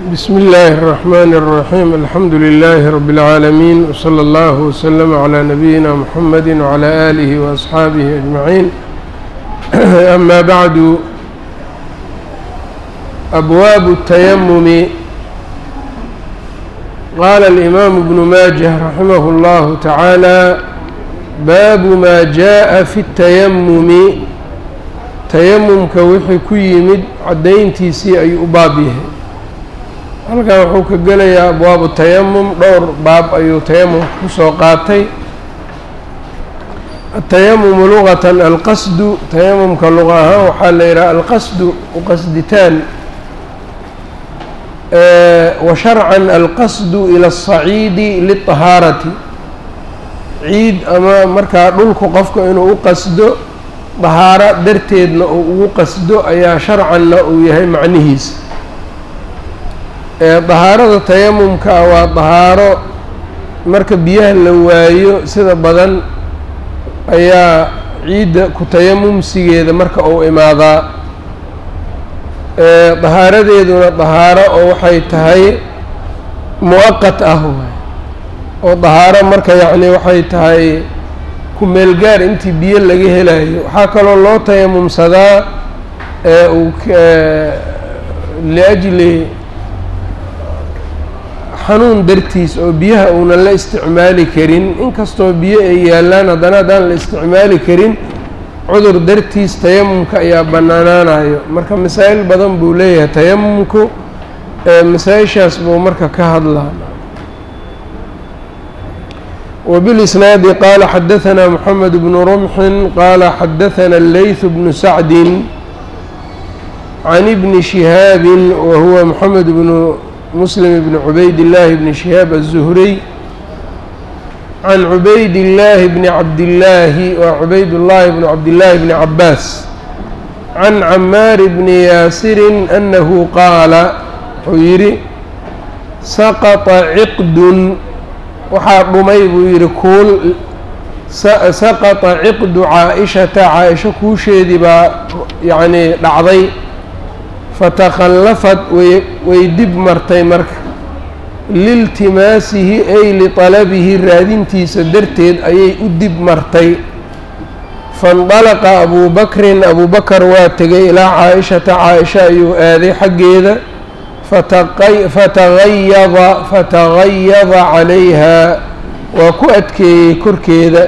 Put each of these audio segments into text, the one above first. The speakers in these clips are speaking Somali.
بسم الله الرحمن الرحيم الحمد لله رب العالمين وصلى الله وسلم على نبينا محمد وعلى آله وأصحابه أجمعين أما بعد أبواب التيمم قال الإمام ابن ماجه رحمه الله تعالى باب ما جاء في التيمم tayamumka wixii ku yimid caddayntiisii ayuu u baab yahay halkan wuxuu ka gelayaa abwaabu tayamum dhowr baab ayuu tayamumka ku soo qaatay atayamumu luqatan alqasdu tayamumka luqa ahaan waxaa la yidhaha alqasdu uqasditaan wa sharcan alqasdu ila aلsaciidi liلطahaarati ciid ama markaa dhulku qofka inuu u qasdo dahaaro darteedna uu ugu qasdo ayaa sharcanna uu yahay macnihiisa dahaarada tayamumka waa dahaaro marka biyaha la waayo sida badan ayaa ciidda ku tayamumsigeeda marka uu imaadaa dahaaradeeduna dahaaro oo waxay tahay muwaqat ah waay oo dahaaro marka yacni waxay tahay kumeelgaar intii biyo laga helayo waxaa kaloo loo tayamumsadaa uu liajli xanuun dartiis oo biyaha uunan la isticmaali karin inkastoo biyo ay yaalaan haddana haddaan la isticmaali karin cudur dartiis tayamumka ayaa bannaanaanayo marka masaa'il badan buu leeyahay tayamumku masaa-ishaas buu marka ka hadlaa وبالإسناaد qال xdثnا محمد بن رمح qال xdثnا الليث بن سعد عن بن شهاaب وهو محمد بن مسلم بن عبيد الله بن شهاaب الزهري عن عبيد الله بن عبد الله وعبيد الله بن عبد الله بن عباس عن عماar بن ياسر أنه qاaل wxuu yihi سqط عqد waxaa dhumay buu yidhi kuul saqata ciqdu caa-ishata caa-isho kuusheedii baa yacnii dhacday fatakhallafad way way dib martay marka liiltimaasihi ay liطalabihi raadintiisa darteed ayay u dib martay faindalaqa abuu bakrin abuu bakar waa tegay ilaa caa-ishata caa-isha ayuu aaday xaggeeda fatagayada fatagayada calayhaa waa ku adkeeyey korkeeda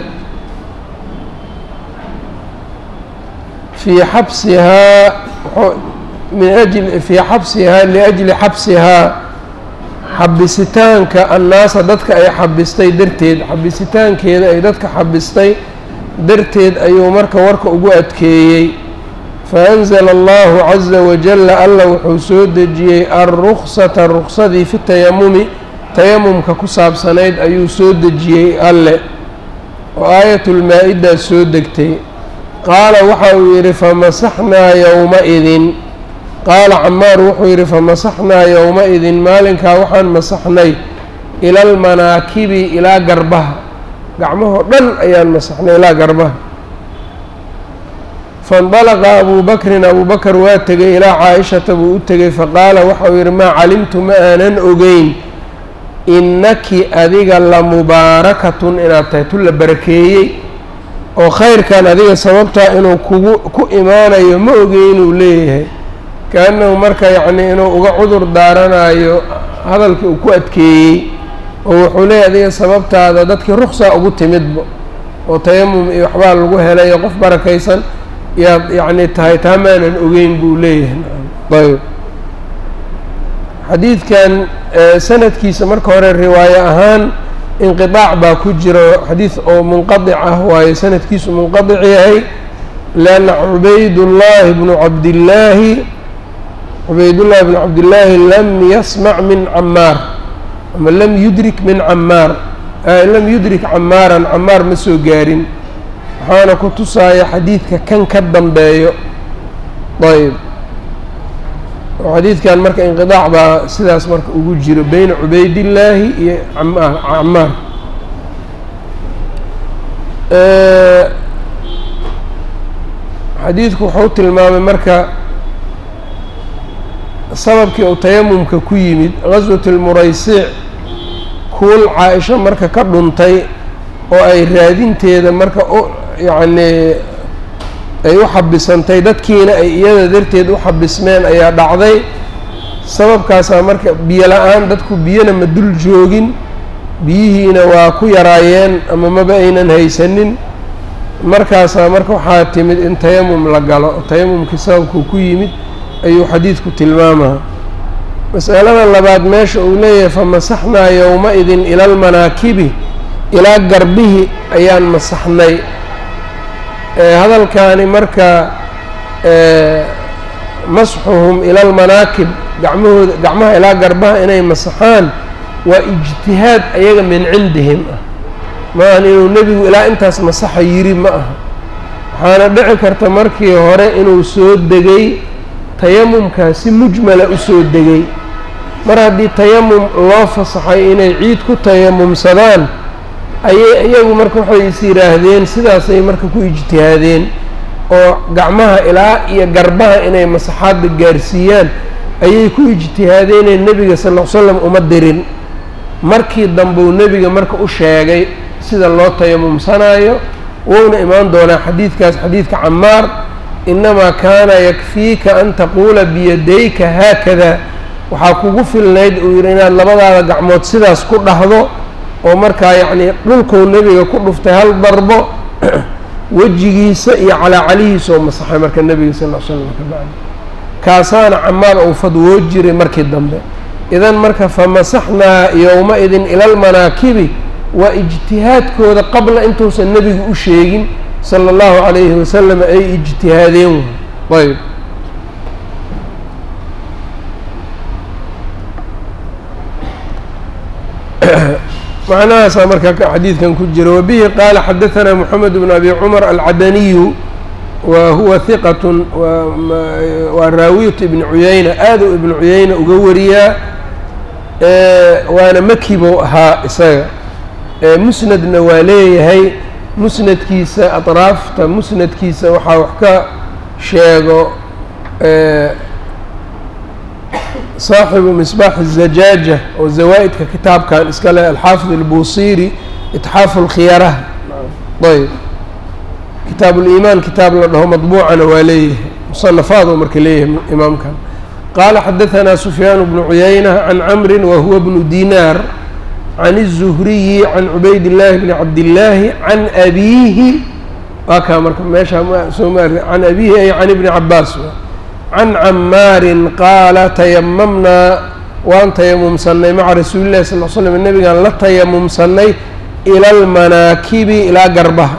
fii xabsihaa min ajli fii xabsihaa liajli xabsihaa xabisitaanka annaasa dadka ay xabistay darteed xabisitaankeeda ay dadka xabistay darteed ayuu marka warka ugu adkeeyey faأnzla allahu caza wajala alla wuxuu soo dejiyey alruksata ruksadii fi tayamumi tayamumka ku saabsanayd ayuu soo dejiyey alle oo aayatulmaa-ida soo degtay qaala waxa uu yidhi famasaxnaa yowma-idin qaala camaar wuxuu yidhi famasaxnaa yowma-idin maalinkaa waxaan masaxnay ila almanaakibi ilaa garbaha gacmahoo dhan ayaan masaxnay ilaa garbaha faindalaqa abuu bakrin abuu bakar waa tegay ilaa caa-ishata buu u tegay faqaala waxauu yidhi maa calimtu ma aanan ogeyn innaki adiga la mubaarakatun inaad tahay tu la barakeeyey oo khayrkan adiga sababtaa inuu kugu ku imaanayo ma ogeynuu leeyahay ka-annahu marka yacnii inuu uga cudur daaranayo hadalkii uu ku adkeeyey oo wuxuu leeyahy adiga sababtaada dadkii ruksaa ugu timidba oo tayamum iyo waxbaa lagu helayo qof barakaysan yaad yacni tahay taa maanan ogeyn buu leeyahay ayb xadiidkan sanadkiisa marka hore riwaayo ahaan inqiطaac baa ku jiro xadiid oo munqadic ah waayo sanadkiisu munqadic yahay leanna cubaydullaahi bnu cabdillaahi cubaydullaahi bnu cabdillaahi lam yasmac min camaar ama lam yudrik min camaar lam yudrik camaaran camaar ma soo gaarin waxaana ku tusaaya xadiidka kan ka dambeeyo ayb oo xadiidkan marka inqidaac baa sidaas marka ugu jiro beyna cubaydillaahi iyo camaar camaar xadiidku wuxuu tilmaamay marka sababkii uu tayamumka ku yimid gaswat lmuraysiic kuul caa-isho marka ka dhuntay oo ay raadinteeda marka u yacnii ay u xabisantay dadkiina ay iyada darteed u xabismeen ayaa dhacday sababkaasaa marka biyo la-aan dadku biyona ma dul joogin biyihiina waa ku yaraayeen ama maba aynan haysanin markaasaa marka waxaa timid in tayamum la galo tayamumkii sababkuu ku yimid ayuu xadiidku tilmaamaa masalada labaad meesha uu leeyahay famasaxnaa yowma-idin ila almanaakibi ilaa garbihi ayaan masaxnay hadalkaani marka masxuhum ila almanaakib gacmahooda gacmaha ilaa garbaha inay masaxaan waa ijtihaad ayaga min cindihim ah maahan inuu nebigu ilaa intaas masaxa yiri ma aha waxaana dhici karta markii hore inuu soo degay tayamumkaa si mujmala u soo degay mar haddii tayamum loo fasaxay inay ciid ku tayamumsadaan ayay iyagu marka waxay is yidhaahdeen sidaasay marka ku ijtihaadeen oo gacmaha ilaa iyo garbaha inay masaxaadda gaarsiiyaan ayay ku ijtihaadeenee nebiga sal ll ly slam uma dirin markii dambeu nebiga marka u sheegay sida loo tayamumsanaayo wouna imaan doonaa xadiidkaas xadiidka camaar inamaa kaana yakfiika an taquula biyadayka haakada waxaa kugu filnayd uu yidhi inaad labadaada gacmood sidaas ku dhahdo oo markaa yacnii dhulkuu nebiga ku dhuftay hal darbo wejigiisa iyo calaacalihiisa oo masaxay marka nebiga sal l l slam ka bacdi kaasaana camaar uu fadwoo jiray markii dambe idan marka famasaxnaa yowma-idin ila almanaakibi waa ijtihaadkooda qabla intuusan nebigu u sheegin sala allahu calayhi wasalam ay ijtihaadeen ayb macnahaasaa marka xadiidkan ku jira wabihi qaala xadaثana moxamed bn abi cumar alcadaniyu wa huwa hiqat waa raawiyat ibni cuyayna aada u ibnu cuyayna uga wariyaa waana maki buu ahaa isaga musnadna waa leeyahay musnadkiisa aطraafta musnadkiisa waxaa wax ka sheego saaxibu misbaax الzajaaja oo zawaa-idka kitaabkan iska leh alxaafid اlbuusiri itxaafu اlkhiyarah ayb kitaab اliimaan kitaab la dhaho madbuucana waa leeyahay musanafaaduu marka leeyahay imaamkan qaala xadaثana sufyaan bnu cuyayna can camri wa huwa bnu dinaar can الzuhriyi can cubayd اllaahi bni cabdillaahi can abiihi waa kaa marka meesha soo ma can abiihi ay can ibni cabaas can camaarin qaala tayamamnaa waan tayamumsannay maca rasuuli llahi sal l slam nebigaan la tayamumsannay ila almanaakibi ilaa garbaha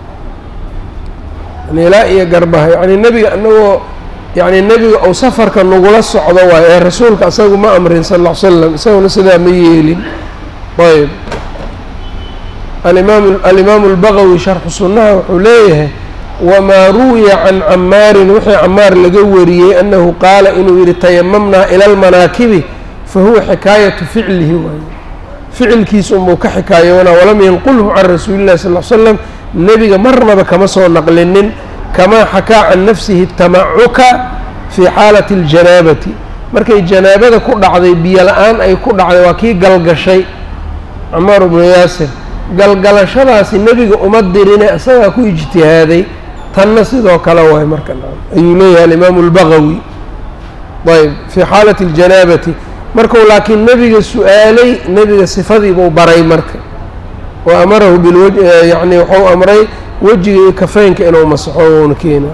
yani ilaa iyo garbaha yacni nebiga anagoo yacni nebiga ou safarka nagula socdo waayo ee rasuulka isagu ma amrin sal ll ly slam isaguna sidaa ma yeelin ayb alimaam alimaamu albagawi sharxu sunnaha wuxuu leeyahay wamaa ruwiya can camaarin wixii camaar laga wariyey annahu qaala inuu yihi tayamamnaa ila almanaakibi fa huwa xikaayatu ficlihi waaye ficilkiisa unbuu ka xikaayoonaa walam yanqulhu can rasuuli llahi sal l slam nebiga marnaba kama soo naqlinin kamaa xakaa can nafsihi tamacuka fii xaalati aljanaabati markay janaabada ku dhacday biyo la-aan ay ku dhacday waa kii galgashay camaar bnu yaasir galgalashadaasi nebiga uma dirine isagaa ku ijtihaaday tanna sidoo kale waay marka ayuu leeyahay alimaamu albagawi ayb fii xaalati aljanaabati marku laakiin nebiga su-aalay nebiga sifadiibuu baray marka wa amarahu bilwaj yacni wuxuu amray wejiga iyo kafeynka inuu masaxo uuna keena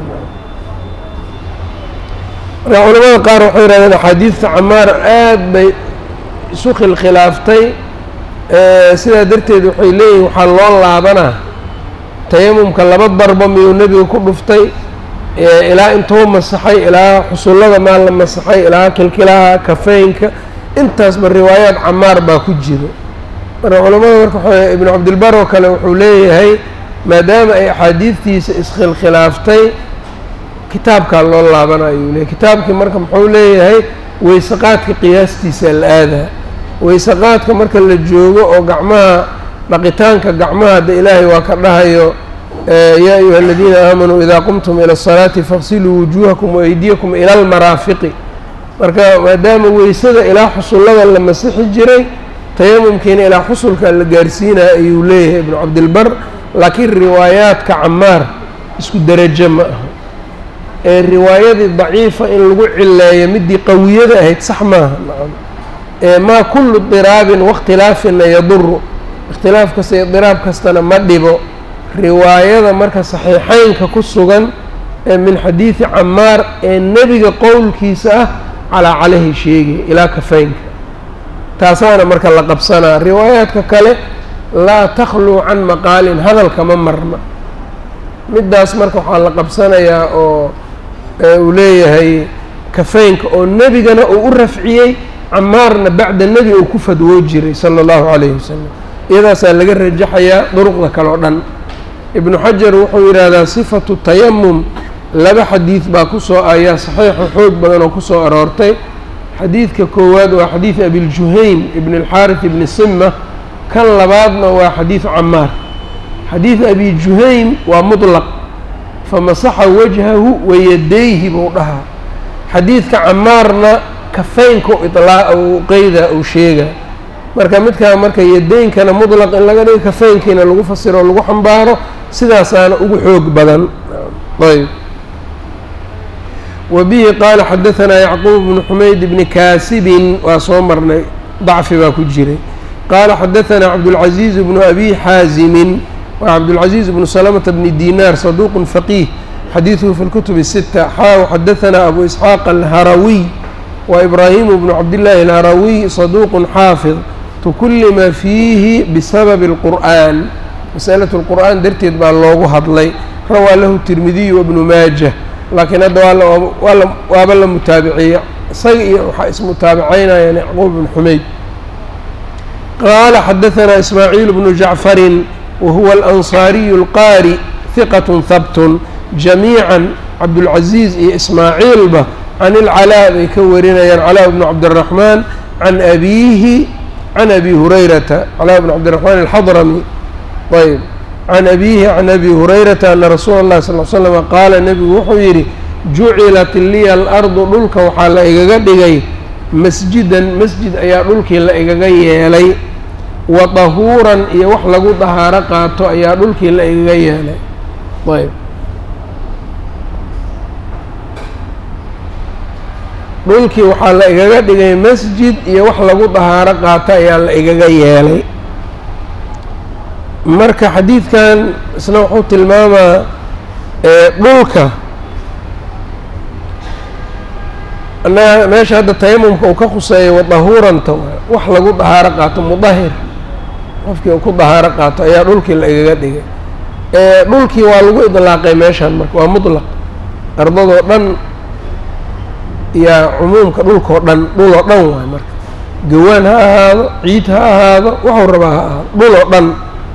marka culamada qaar waxay yihahdeen axaadiidta camaar aad bay isu khilkhilaaftay sidaa darteed waxay leeyihin waxaa loo laabanaa tayamumka laba darbo miyuu nebiga ku dhuftay ilaa intuu masaxay ilaa xusullada maa la masaxay ilaa kilkilaha kafeynka intaasba riwaayaad camaar baa ku jiro marka culamada marka w ibnu cabdilbar oo kale wuxuu leeyahay maadaama ay axaadiidtiisa iskhilkhilaaftay kitaabkaa loo laabanayo uu leeyahy kitaabkii marka muxuu leeyahay weysaqaadka qiyaastiisa la aadaa weysaqaadka marka la joogo oo gacmaha dhaqitaanka gacmaha hadda ilaahay waa ka dhahayo yaa ayuha aladiina aamanuu idaa qumtum ila asalaati faqsiluu wujuuhakum waaydiyakum ila almaraafiqi marka maadaama weysada ilaa xusullada la masixi jiray tayamumkiina ilaa xusulka la gaarsiinaya ayuu leeyahay ibnu cabdilbar laakiin riwaayaadka camaar isku derajo ma aha ee riwaayadii daciifa in lagu cileeyo midii qawiyada ahayd sax maaha nacam ee maa kullu diraabin wakhtilaafina yaduru ikhtilaaf kasta iyo diraab kastana ma dhibo riwaayada marka saxiixeynka ku sugan ee min xadiidi camaar ee nebiga qowlkiisa ah calaa calehi sheegay ilaa kafeynka taasaana marka la qabsanaa riwaayaadka kale laa takhluu can maqaalin hadalka ma marna middaas marka waxaa la qabsanayaa oo uu leeyahay kafeynka oo nebigana uu u rafciyey camaarna bacda nebi uu ku fadwoo jiray sala allahu calayhi wasalam iyadaasaa laga rajaxayaa duruqda kale oo dhan ibnu xajar wuxuu yidhaahdaa sifatu tayamum laba xadiid baa kusoo ayaa saxiixo xoog badan oo kusoo aroortay xadiidka koowaad waa xadiid abiljuhaym ibn alxaaris ibni sima kan labaadna waa xadiid camaar xadiid abi juhaym waa mutlaq famasaxa wajhahu wayadayhi buu dhahaa xadiidka camaarna kafeynka ilaa uu qeyda uu sheega marka midkaa marka yadeynkana mutlaq in laga dhigo kafeynkiina lagu fasiro o lagu xambaaro sidaasaana ugu xoog badan ayb wa bihi qaala xadahanaa yacquub bnu xumayd bni kaasibin waa soo marnay dacfi baa ku jiray qaala xadahanaa cabdulcaziiz bnu abi xaazimin waa cabdulcaziiz bnu salamata bni dinaar saduuqun faqiih xadiiduhu fi lkutub الsita xaaw xadahanaa abu isxaaq alharawiy wa ibraahimu bnu cabdillaahi alharawiy saduuqun xaafid tukullima fiihi bisababi اlqur'an masalatu lqur'aan darteed baa loogu hadlay rawaa lahu tirmidiyu wabnu maajah laakiin hadda waa waaba la mutaabiciya isaga iyo waxaa ismutaabicaynayaan yacquub bn xumayd qaala xadahanaa ismaaciil bnu jacfarin wa huwa alansaariyu alqaari hiqat habtun jamiican cabdulcaziiz iyo ismaaciilba can ilcalaa bay ka warinayaan calaa bnu cabdiraxmaan can abiihi can abi hurayrata calaa bnu cabdiraxmaan alxadrami ayb can abiihi can abi hurayrata ana rasuula اllahi sal l slama qaala nebigu wuxuu yidhi jucilat liya alardu dhulka waxaa la igaga dhigay masjidan masjid ayaa dhulkii la igaga yeelay wa dahuuran iyo wax lagu dahaaro qaato ayaa dhulkii la igaga yeelay ayb dhulkii waxaa la igaga dhigay masjid iyo wax lagu dahaaro qaato ayaa la igaga yeelay marka xadiidkan isna wuxuu tilmaamaa dhulka annaga meesha hadda tayamumka uu ka khuseeyo wadahuuranta wax lagu dahaaro qaato mudahir qofkii uu ku dahaaro qaato ayaa dhulkii la igaga dhigay dhulkii waa lagu idlaaqay meeshan marka waa mutlaq ardadoo dhan yaa cumuumka dhulkao dhan dhul oo dhan waay marka gawaan ha ahaado ciid ha ahaado waxuu rabaa ha ahaado dhul oo dhan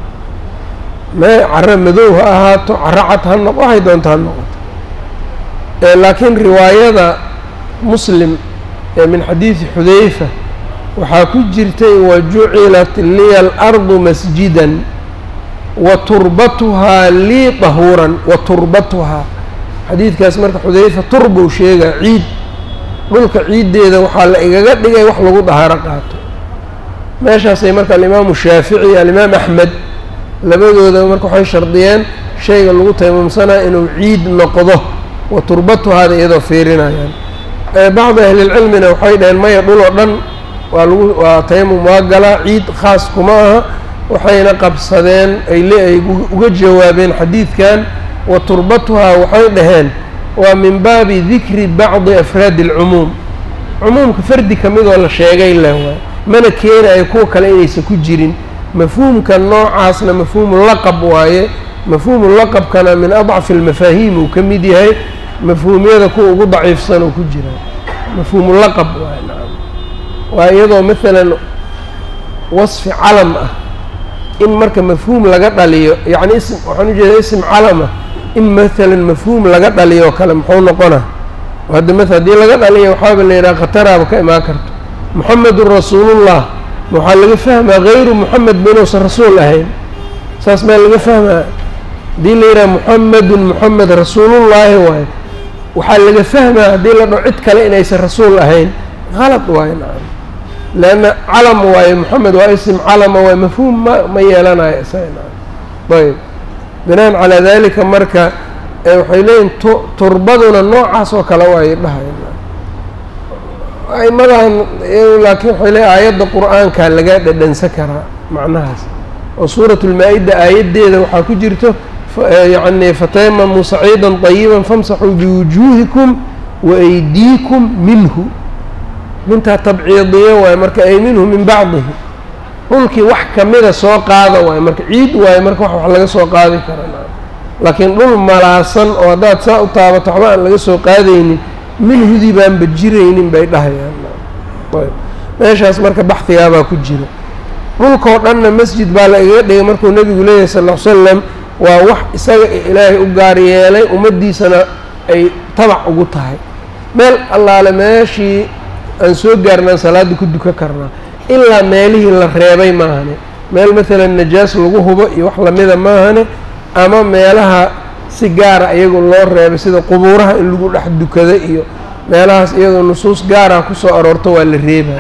mee caro madow ha ahaato caro cad ha noq waxay doonta ha noqoto laakiin riwaayada muslim ee min xadiidi xudayfa waxaa ku jirtay wa jucilat liya alardu masjidan wa turbatuhaa lii dahuuran wa turbatuhaa xadiidkaas marka xudayfa turbou sheegaa ciid dhulka ciiddeeda waxaa la igaga dhigay wax lagu dahaaro qaato meeshaasay marka alimaamu shaafici iyo alimaam axmed labadooda marka waxay shardiyeen shayga lagu taymamsanaa inuu ciid noqdo wa turbatuhaada iyadoo fiirinayaan bacdi ahlilcilmina waxay dhaheen maya dhul oo dhan waa lagu waa tayamum waa galaa ciid khaas kuma aha waxayna qabsadeen ay le ay uga jawaabeen xadiidkan wa turbatuhaa waxay dhaheen waa min baabi dikri bacdi afraadi alcumuum cumuumka fardi ka midoo la sheegay leh waay mana keenayo kuwa kale inaysan ku jirin mafhuumka noocaasna mafhuumu laqab waaye mafhuumu laqabkana min adcafi almafaahiim uu ka mid yahay mafhuumyada kuwa ugu daciifsan oo ku jira mafhuumu laqab waaye nacam waa iyadoo maalan wasfi calam ah in marka mafhuum laga dhaliyo yacni ism waxaan ujeedaa ism calama in maalan mafhuum laga dhaliyo oo kale muxuu noqona hadda ma haddii laga dhaliyo waxaaba la yidhaha khataraaba ka imaan karto moxamedun rasuulullah waxaa laga fahmaa hayru moxamed ba inuusan rasuul ahayn saas maa laga fahmaa haddii la yidhaha moxamedun moxamed rasuulullaahi waayo waxaa laga fahmaa haddii la dhaho cid kale inaysan rasuul ahayn qalad waayo nacam leanna calam waayo moxamed waa isim calama waayo mafhuum ma ma yeelanayo isaga nacam ayb binaan calaa dalika marka waxay leeyihin tu turbaduna noocaas oo kale waay dhahay aimadan laakiin waxay leeyiin aayadda qur-aanka laga dhadhansan karaa macnahaas oo suurat lmaa-ida aayaddeeda waxaa ku jirto yacni fatayamamuu saciida طayiba famsaxuu biwujuuhikum waaydiikum minhu mintaa tabciidiye waayo marka ay minhu min bacdihi dhulkii wax kamida soo qaada waayo marka ciid waayo marka wax wax laga soo qaadi karaa laakiin dhul malaasan oo haddaad saa u taabato waxba aan laga soo qaadaynin minhudii baanba jiraynin bay dhahayaan ayb meeshaas marka baxhigaabaa ku jira dhulkao dhanna masjid baa la igaga dhigay markuu nebigu leeyahay sal ll slam waa wax isaga ilaahay u gaar yeelay ummaddiisana ay tabac ugu tahay meel allaale meeshii aan soo gaarnaan salaadda ku duka karnaa ilaa meelihii la reebay maahane meel maalan najaas lagu hubo iyo wax lamida maahane ama meelaha si gaara iyagu loo reebay sida qubuuraha in lagu dhex dukado iyo meelahaas iyadoo nusuus gaara kusoo aroorto waa la reebaya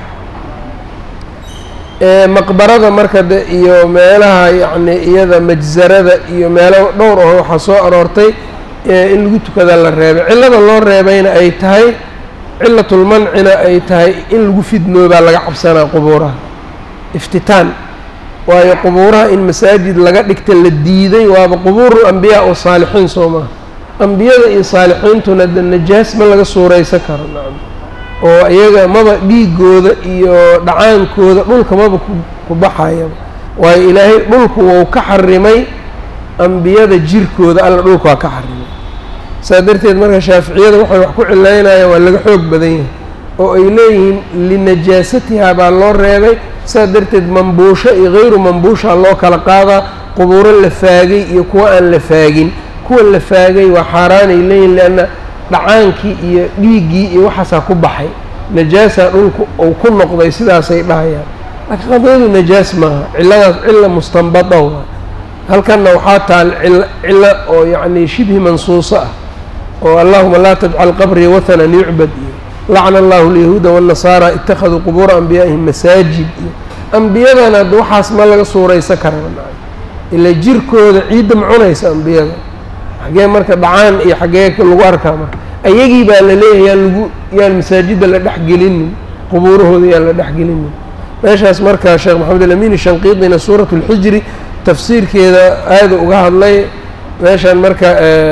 maqbarada marka de iyo meelaha yacni iyada majsarada iyo meelo dhowr oo waxaa soo aroortay in lagu tukada la reebay cillada loo reebayna ay tahay cilatulmancina ay tahay in lagu fidnoobaa laga cabsanaa qubuuraha iftitaan waayo qubuuraha in masaajid laga dhigta la diiday waaba qubuuru ambiyaa oo saalixiin soo maha ambiyada iyo saalixiintuna de najaas ma laga suuraysan karo nacam oo iyaga maba dhiigooda iyo dhacaankooda dhulka maba ku baxayaba waayo ilaahay dhulku wou ka xarimay ambiyada jirkooda alla dhulka waa ka xarimay saa darteed marka shaaficiyada waxay wax ku cilaynayaan waa laga xoog badan yahay oo ay leeyihiin linajaasatiha baa loo reebay saa darteed mambuusho iyo hayru mambuusha loo kala qaadaa qubuuro la faagay iyo kuwa aan la faagin kuwa la faagay waa xaaraanay leeyihin leanna dhacaankii iyo dhiiggii iyo waxaasaa ku baxay najaasa dhulku uu ku noqday sidaasay dhahayaan laakiin qadiyadu najaas maaha cilladaas cilla mustanbada waa halkanna waxaa taal cil cillo oo yacni shibhi mansuuso ah oo allahuma laa tajcal qabrii wathanan yucbad iyo lacna allahu alyahuuda waannasaara ittakhaduu qubuura anbiyaa'ihim masaajid iyo ambiyadana ad waxaas ma laga suuraysan karaa ila jirkooda ciidda ma cunaysa ambiyada xaggee marka dhacaan iyo xaggee lagu arkaa marka ayagii baa la leeyahay yaan lagu yaan masaajidda la dhex gelinin qubuurahooda yaan la dhex gelinin meeshaas marka sheekh maxamed alamin shanqiidina suurat اlxijri tafsiirkeeda aada uga hadlay meeshaan marka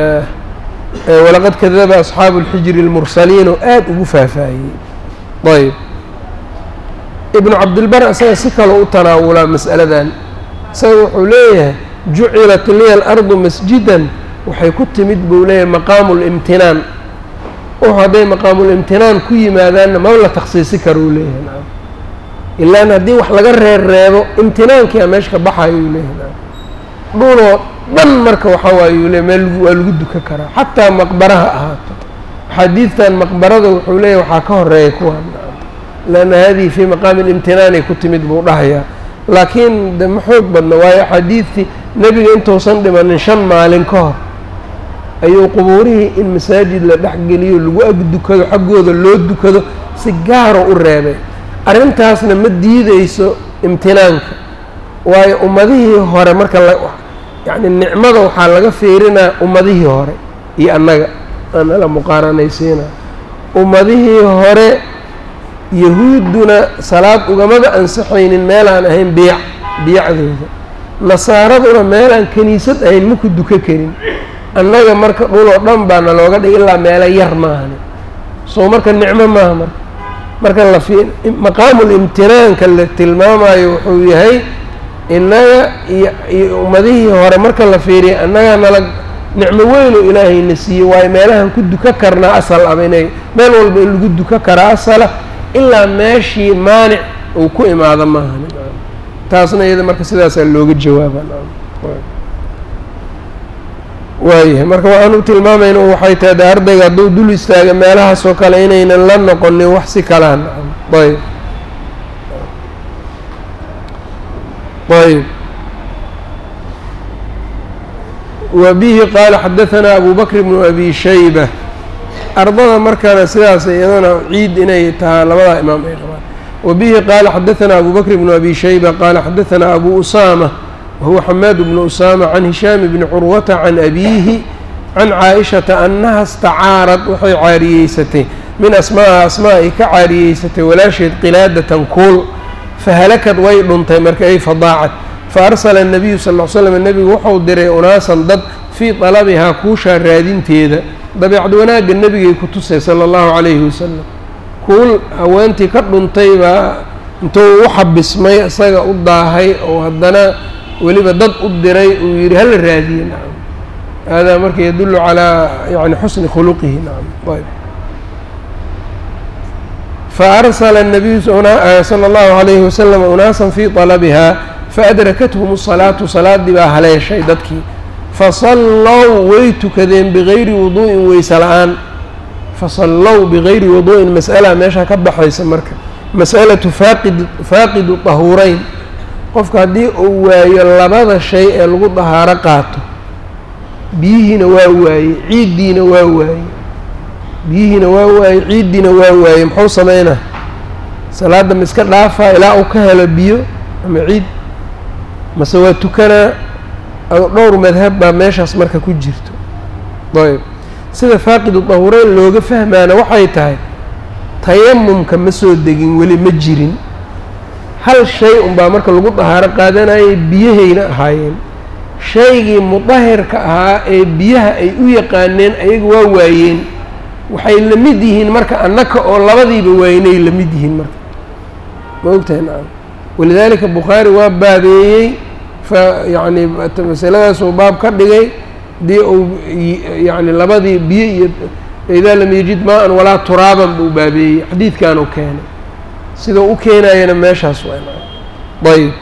walaqad kadaba asxaabu اlxijri اlmursaliin oo aada ugu faahfaahiyey ayb ibnu cabdilbar isaga si kaloo u tanaawulaa mas'aladan isaga wuxuu leeyahay jucilat liya alardu masjidan waxay ku timid buu leeyahay maqaamu limtinaan wuxuu hadday maqaamulimtinaan ku yimaadaanna ma la taksiisi karuu leeyahay nacam ilaan haddii wax laga reer reebo imtinaankia meesha ka baxayuu leeyahay nacam dhuloo dhan marka waxaa waayuu leeyahy meel waa lagu duka karaa xataa maqbaraha ahaato xadiidtan maqbarada wuxuu leeyahy waxaa ka horeeya kuwaan nacam leanna hadihi fii maqaami limtinaanay ku timid buu dhahayaa laakiin de ma xoog badna waayo axaadiidtii nebiga intuusan dhimanin shan maalin ka hor ayuu qubuurihii in masaajid la dhex geliyo lagu ag dukado xaggooda loo dukado si gaaro u reebay arrintaasna ma diideyso imtinaanka waayo ummadihii hore marka la yacni nicmada waxaa laga fiirinaa ummadihii hore iyo annaga aanala muqaaranaysiina ummadihii hore yahuudduna salaad ugamada ansaxaynin meelaan ahayn biic biicdooda nasaaraduna meelaan kiniisad ahayn maku duka karin annaga marka dhuloo dhan baa na looga dhigay ilaa meelo yar maahani soo marka nicmo maaha marka marka la fi maqaamul imtinaanka la tilmaamayo wuxuu yahay innaga iyo iyo ummadihii hore marka la fiiriya annagaa nala nicmo weyn oo ilaahayna siiyey waayo meelahan ku duka karnaa asal aba inay meel walba in lagu duka karaa asala ilaa meeshii maanic uu ku imaado maahan taasna iyada marka sidaasaa looga jawaaba waayahay marka waxaan u tilmaamayna waxay tahay de ardayga hadduu dul istaaga meelahaas oo kale inaynan la noqonin wax si kalaa nacam ayb ayb wa bihi qaala xadaثana abu bakr bnu abi shayba ardada markana sidaas iyadana ciid inay tahaa labadaa imaam ay qabaan wabihi qaala xadaثana abu bakr bnu abi shayba qaala xadaثana abu usaama wahuwa xamaad bnu usaama can hishaam bni curwata can abiihi can caaishata annaha istacaarad waxay caariyeysatay min asmaaha asmaa ay ka caariyeysatay walaasheed qilaadatan kuul fahalakad way dhuntay marka ay fadaacad faarsala الnabiyu sal ll slam nebigu wuxuu diray unaasan dad fii talabihaa kuushaa raadinteeda dabeecad wanaagga nebigay ku tusay sala allahu calayhi wasalam kuul haweentii ka dhuntay baa intuu u xabismay isaga u daahay oo haddana weliba dad u diray uu yidhi hala raadiye nacam hada marka yadullu calaa yani xusni khuluqihi nacam ayb faarsala الnabiyu sala allahu calayhi wasalam unaasan fii talabihaa faadrakathm الsalaatu salaadii baa haleeshay dadkii fasallow way tukadeen bigayri wuduu'in weyse la-aan fasallow bigayri wuduu'in mas'ala meeshaa ka baxaysa marka mas'alatu faaqid faaqidu tahuureyn qofka haddii uu waayo labada shay ee lagu dahaaro qaato biyihiina waa waayey ciiddiina waa waayey biyihiina waa waayey ciiddiina waa waayey muxuu sameynaa salaadda ma iska dhaafaa ilaa uu ka helo biyo ama ciid mase waa tukanaa dhowr madhab baa meeshaas marka ku jirto ayb sida faaqidu dahureyn looga fahmaana waxay tahay tayamumka ma soo degin weli ma jirin hal shay unbaa marka lagu dahaaro qaadanayay biyahayna ahaayeen shaygii mudahirka ahaa ee biyaha ay u yaqaaneen ayaga waa waayeen waxay la mid yihiin marka annaka oo labadiiba waaynay la mid yihiin marka ma ogtahay nacam walidaalika bukhaari waa baabeeyey fa yacni masaladaasuu baab ka dhigay dii uu yani labadii biyo iyo idaa lam yajid maa-an walaa turaaban buu baabeeyey xadiidkanuu keenay sidau u keenayana meeshaas waa ayb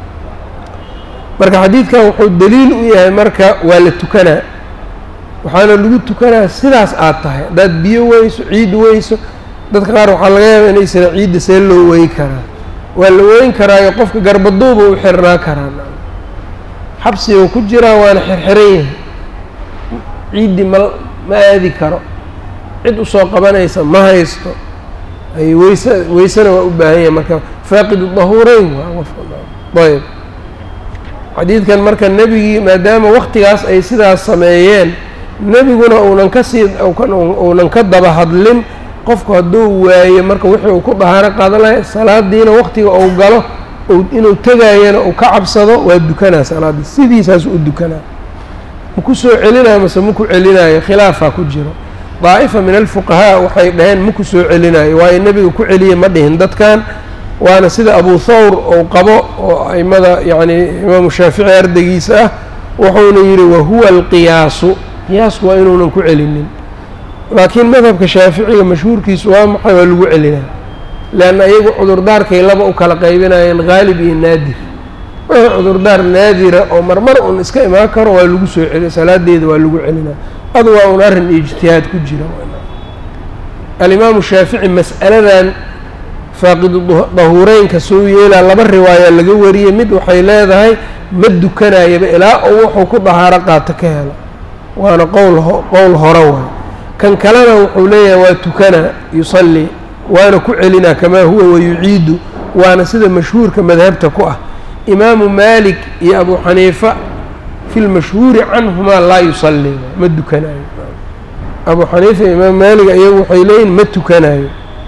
marka xadiidkan wuxuu daliil u yahay marka waa la tukanaa waxaana lagu tukanaa sidaas aad tahay haddaad biyo weyso ciid weyso dadka qaar waxaa laga yaaba inaysana ciidda see loo weyn karaa waa la weyn karaayo qofka garbaduuba u xirnaa karaa xabsiga ku jiraa waana xirxiran yahay ciiddii ma ma aadi karo cid usoo qabanaysa ma haysto ay weyse weysena waa u baahan yahay marka faaqidu dahuureyn waa qofka ayb xadiidkan marka nebigii maadaama waktigaas ay sidaas sameeyeen nebiguna uunan kasii uunan ka daba hadlin qofku hadduu waayo marka wixii uu ku dahaaro qaadan lahay salaadiina waktiga uu galo inuu tegayana uu ka cabsado waa dukanaa salaaddii sidiisaas u dukanaa maku soo celinayo mase maku celinayo khilaafaa ku jiro daa'ifa min alfuqahaa waxay dhaheen maku soo celinayo waayo nebiga ku celiye ma dhihin dadkan waana sida abu thawr ou qabo oo aimada yacni imaamu shaafici ardaygiisa ah wuxuuna yidhi wahuwa alqiyaasu qiyaasku waa inuunan ku celinin laakiin madhabka shaaficiga mashhuurkiisu waa maxay waa lagu celinaa leanna iyagu cudurdaarkay laba u kala qaybinayeen haalib iyo naadir wixii cudurdaar naadira oo marmar un iska imaan karo waa lagu soo celi salaadeeda waa lagu celinaa adu waa un arrin ijtihaad ku jira alimaamu shaafici mas'aladan faaqidu dahuureynka soo yeelaa laba riwaaya laga wariyey mid waxay leedahay ma dukanayaba ilaa oo wuxuu ku dahaaro qaato ka helo waana qowl qowl hore waay kan kalena wuxuu leeyahay waa tukanaa yusallii waana ku celinaa kamaa huwa wayuciidu waana sida mashhuurka madhabta ku ah imaamu maalik iyo abu xaniifa fi lmashhuuri canhumaa laa yusallii ma dukanaayo abu xaniifa iyo imaam maalik iyagu waxay leeyihin ma tukanayo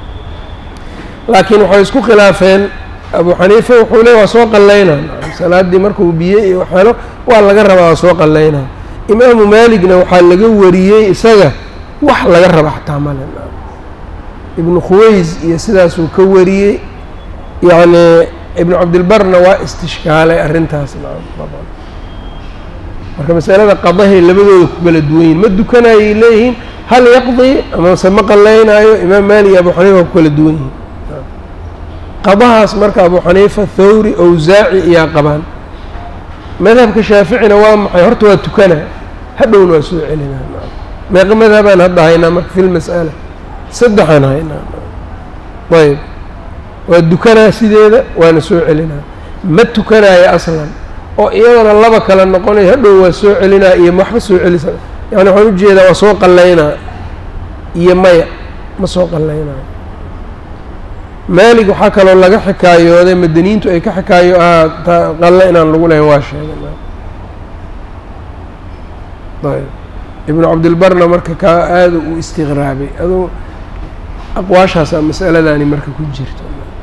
laakiin waxay isku khilaafeen abu xaniifa wuxuu leey waa soo qallaynaa salaaddii markuu biye iyo waxhelo waa laga rabaa waa soo qallaynaa imaamu maaligna waxaa laga wariyey isaga wax laga raba xataa male ibnu khuways iyo sidaasuu ka wariyey yacni ibnu cabdilbarna waa istishkaalay arrintaas marka masalada qadahay labadooda ku kala duwan yihin ma dukanayay leeyihiin hal yaqdi amase ma qallaynaayo imaam maalik iyo abu xaniifa ku kala duwan yihiin qadahaas marka abu xaniifa thawri owsaaci iyaa qabaan madhabka shaaficina waa maxay horta waa tukana hadhowna waa soo celinaa meeqa madhabaan hadda haynaa marka fi lmas'ala saddexaan haynaa ayb waa dukanaa sideeda waana soo celinaa ma tukanaayo aslan oo iyadana laba kale noqonayo hadhow waa soo celinaa iyo waxba soo celisa yani waxaan ujeedaa waa soo qallaynaa iyo maya ma soo qallaynayo maalig waxaa kaloo laga xikaayooday madaniintu ay ka xikaayo ah qalle inaan lagu lahayn waa sheegay ayb ibnu cabdilbarna marka kaa aada u istiqraabay aduu aqwaashaasaa masaladani marka ku jirto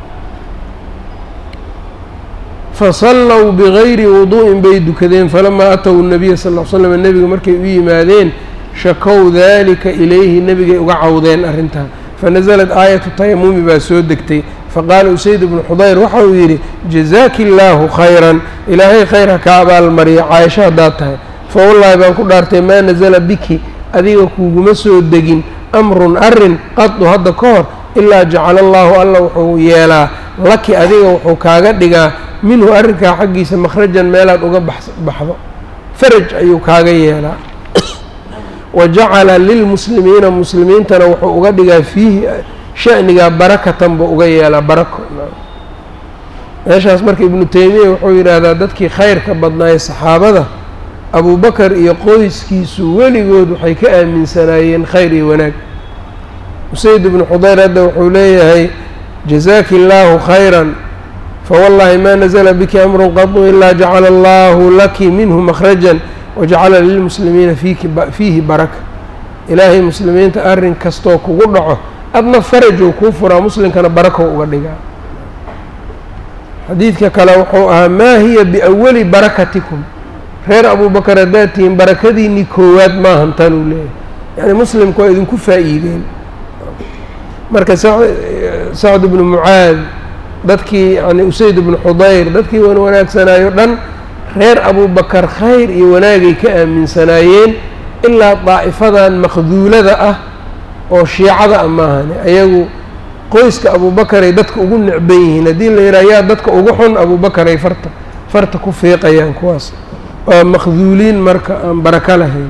fasallow bigayri wuduu'in bay dukadeen falamaa atow nabiya sal l slam nebiga markay u yimaadeen shakow daalika ilayhi nebigay uga cawdeen arrintaa fanaزlat aayatu tayamumi baa soo degtay faqaala usayd bnu xudayr waxa uu yidhi jazaaki illaahu khayran ilaahay khayr ha ka abaalmariya caayasho haddaad tahay fawallaahi baan ku dhaartay maa nasala biki adiga kuuguma soo degin amrun arrin qadu hadda ka hor ilaa jacala allaahu alla wuxuu yeelaa laki adiga wuxuu kaaga dhigaa minhu arrinkaa xaggiisa makhrajan meelaad uga baxdo faraj ayuu kaaga yeelaa wa jacala lilmuslimiina muslimiintana wuxuu uga dhigaa fiihi sha'nigaa barakatan buu uga yeelaa barako meeshaas marka ibnu teymiya wuxuu yidhaahdaa dadkii khayrka badnaaye saxaabada abubakar iyo qoyskiisu weligood waxay ka aaminsanaayeen khayr iyo wanaag usayd ibnu xudayr hadda wuxuu leeyahay jazaaki illaahu khayran fawallaahi ma nazla biki amru qadu ilaa jacala allahu laki minhu makhrajan wajacala lilmuslimiina fiihi baraka ilaahay muslimiinta arrin kastoo kugu dhaco adna farajou kuu furaa muslimkana barakow uga dhigaa xadiidka kale wuxuu ahaa maa hiya biawali barakatikum reer abubakar haddaad tihiin barakadiinii koowaad maahan tan uu leeyahay yacni muslimku waa idinku faa'iideen marka sacd ibnu mucaad dadkii yani usayd ibnu xudayr dadkii wan wanaagsanaayo dhan reer abubakar khayr iyo wanaagay ka aaminsanaayeen ilaa daa'ifadan maqduulada ah oo shiicada ah maahane ayagu qoyska abubakaray dadka ugu necban yihiin haddii la yidhaha yaa dadka ugu xun abubakaray farta farta ku fiiqayaan kuwaas waa maqduuliin marka aan barako lahayn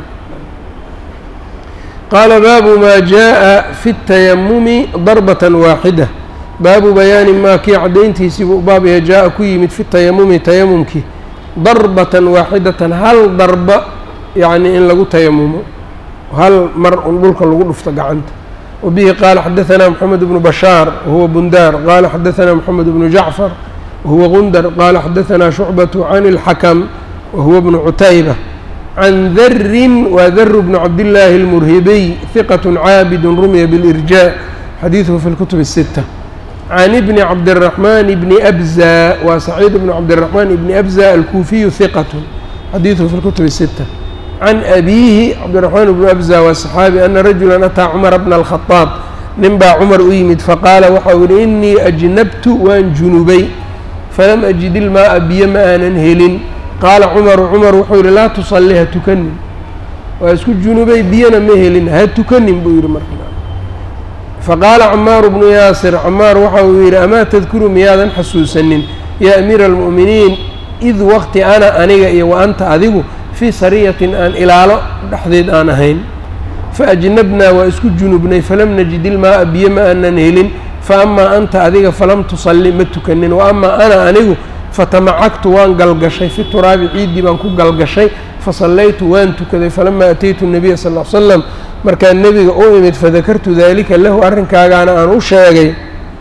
qaala baabu maa jaaءa fi الtayamumi darbatan waaxida baabu bayaani maa kii caddayntiisii buu baab yahay jaa-a ku yimid fi tayamumi tayamumkii darbatan waaxidatan hal darba yacni in lagu tayamumo hal mar un dhulka lagu dhufto gacanta wabihi qaala xadaثanaa moxamed bnu bashaar wahuwa bundaar qaala xadaثanaa moxamed bnu jacfar wahuwa gundar qaala xadaثanaa shucbaةu can اlxakam wahuwa bnu cutayba can darin waa daru bnu cabdillaahi اlmurhibiy hiqaة caabid rumiya biاlirjaa xadiiثhu fi اlkutub الsita can ibni cabdiraxmaan bni abza waa saciid bnu cabdiraxmaan ibni abza alkuufiyu hiqatu xadiiduhu fi lkutub sita can abiihi cabdiraxmaan ibnu abza waa saxaabi ana rajulan ataa cumara bna alkhadaab nin baa cumar u yimid faqaala waxau yihi inii ajnabtu waan junubay falam ajid ilmaaa biyo ma aanan helin qaala cumaru cumar wuxuu yihi laa tusalli ha tukanin waa isku junubay biyona ma helin ha tukanin buu yihi marka faqaala camaaru bnu yaasir camaar waxa uu yidhi amaa tadkuru miyaadan xasuusanin yaa amiira almu'miniin id waqti ana aniga iyo wa anta adigu fii sariyatin aan ilaalo dhexdeed aan ahayn faajnabnaa waa isku junubnay falam najid ilmaaa biyo ma aanan helin fa amaa anta adiga falam tusalli ma tukanin wa amaa ana anigu fatamacagtu waan galgashay fi turaabi ciiddii baan ku galgashay fasallaytu waan tukaday falamaa ataytu nabiya sal l slam markaan nebiga u imid fadakartu daalika lahu arrinkaagaana aan u sheegay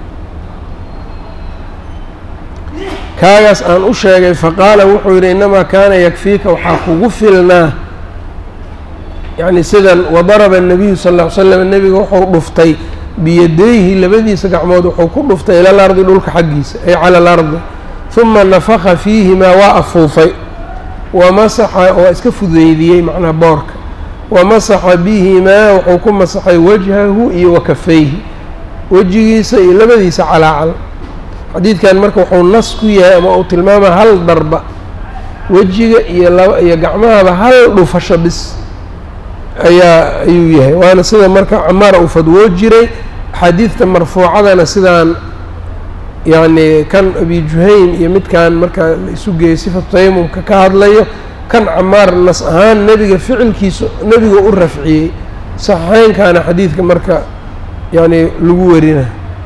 kaagaas aan u sheegay faqaala wuxuu yidhi innamaa kaana yakfiika waxaa kugu filnaa yacni sidan wadaraba الnabiyu sal ll ly slam nebiga wuxuu dhuftay biyadayhi labadiisa gacmood wuxuu ku dhuftay ila lardi dhulka xaggiisa ay cala alardi huma nafaka fiihimaa waa afuufay wamasaxa waa iska fudeydiyey macnaha boorka wamasaxa bihimaa wuxuu ku masaxay wajhahu iyo wakafayhi wejigiisa iyo labadiisa calaacal xadiidkan marka wuxuu nas ku yahay ama uu tilmaama hal darba wejiga iyo laba iyo gacmahaba hal dhufasho bis ayaa ayuu yahay waana sida marka camaar uu fadwoo jiray axaadiidta marfuucadana sidaan yacni kan abi juhayn iyo midkan marka la isu geeyey sifatu tayamumka ka hadlayo kan camaar nas ahaan nebiga ficilkiisa nebiga u rafciyey saxeynkaana xadiidka marka yani lagu warina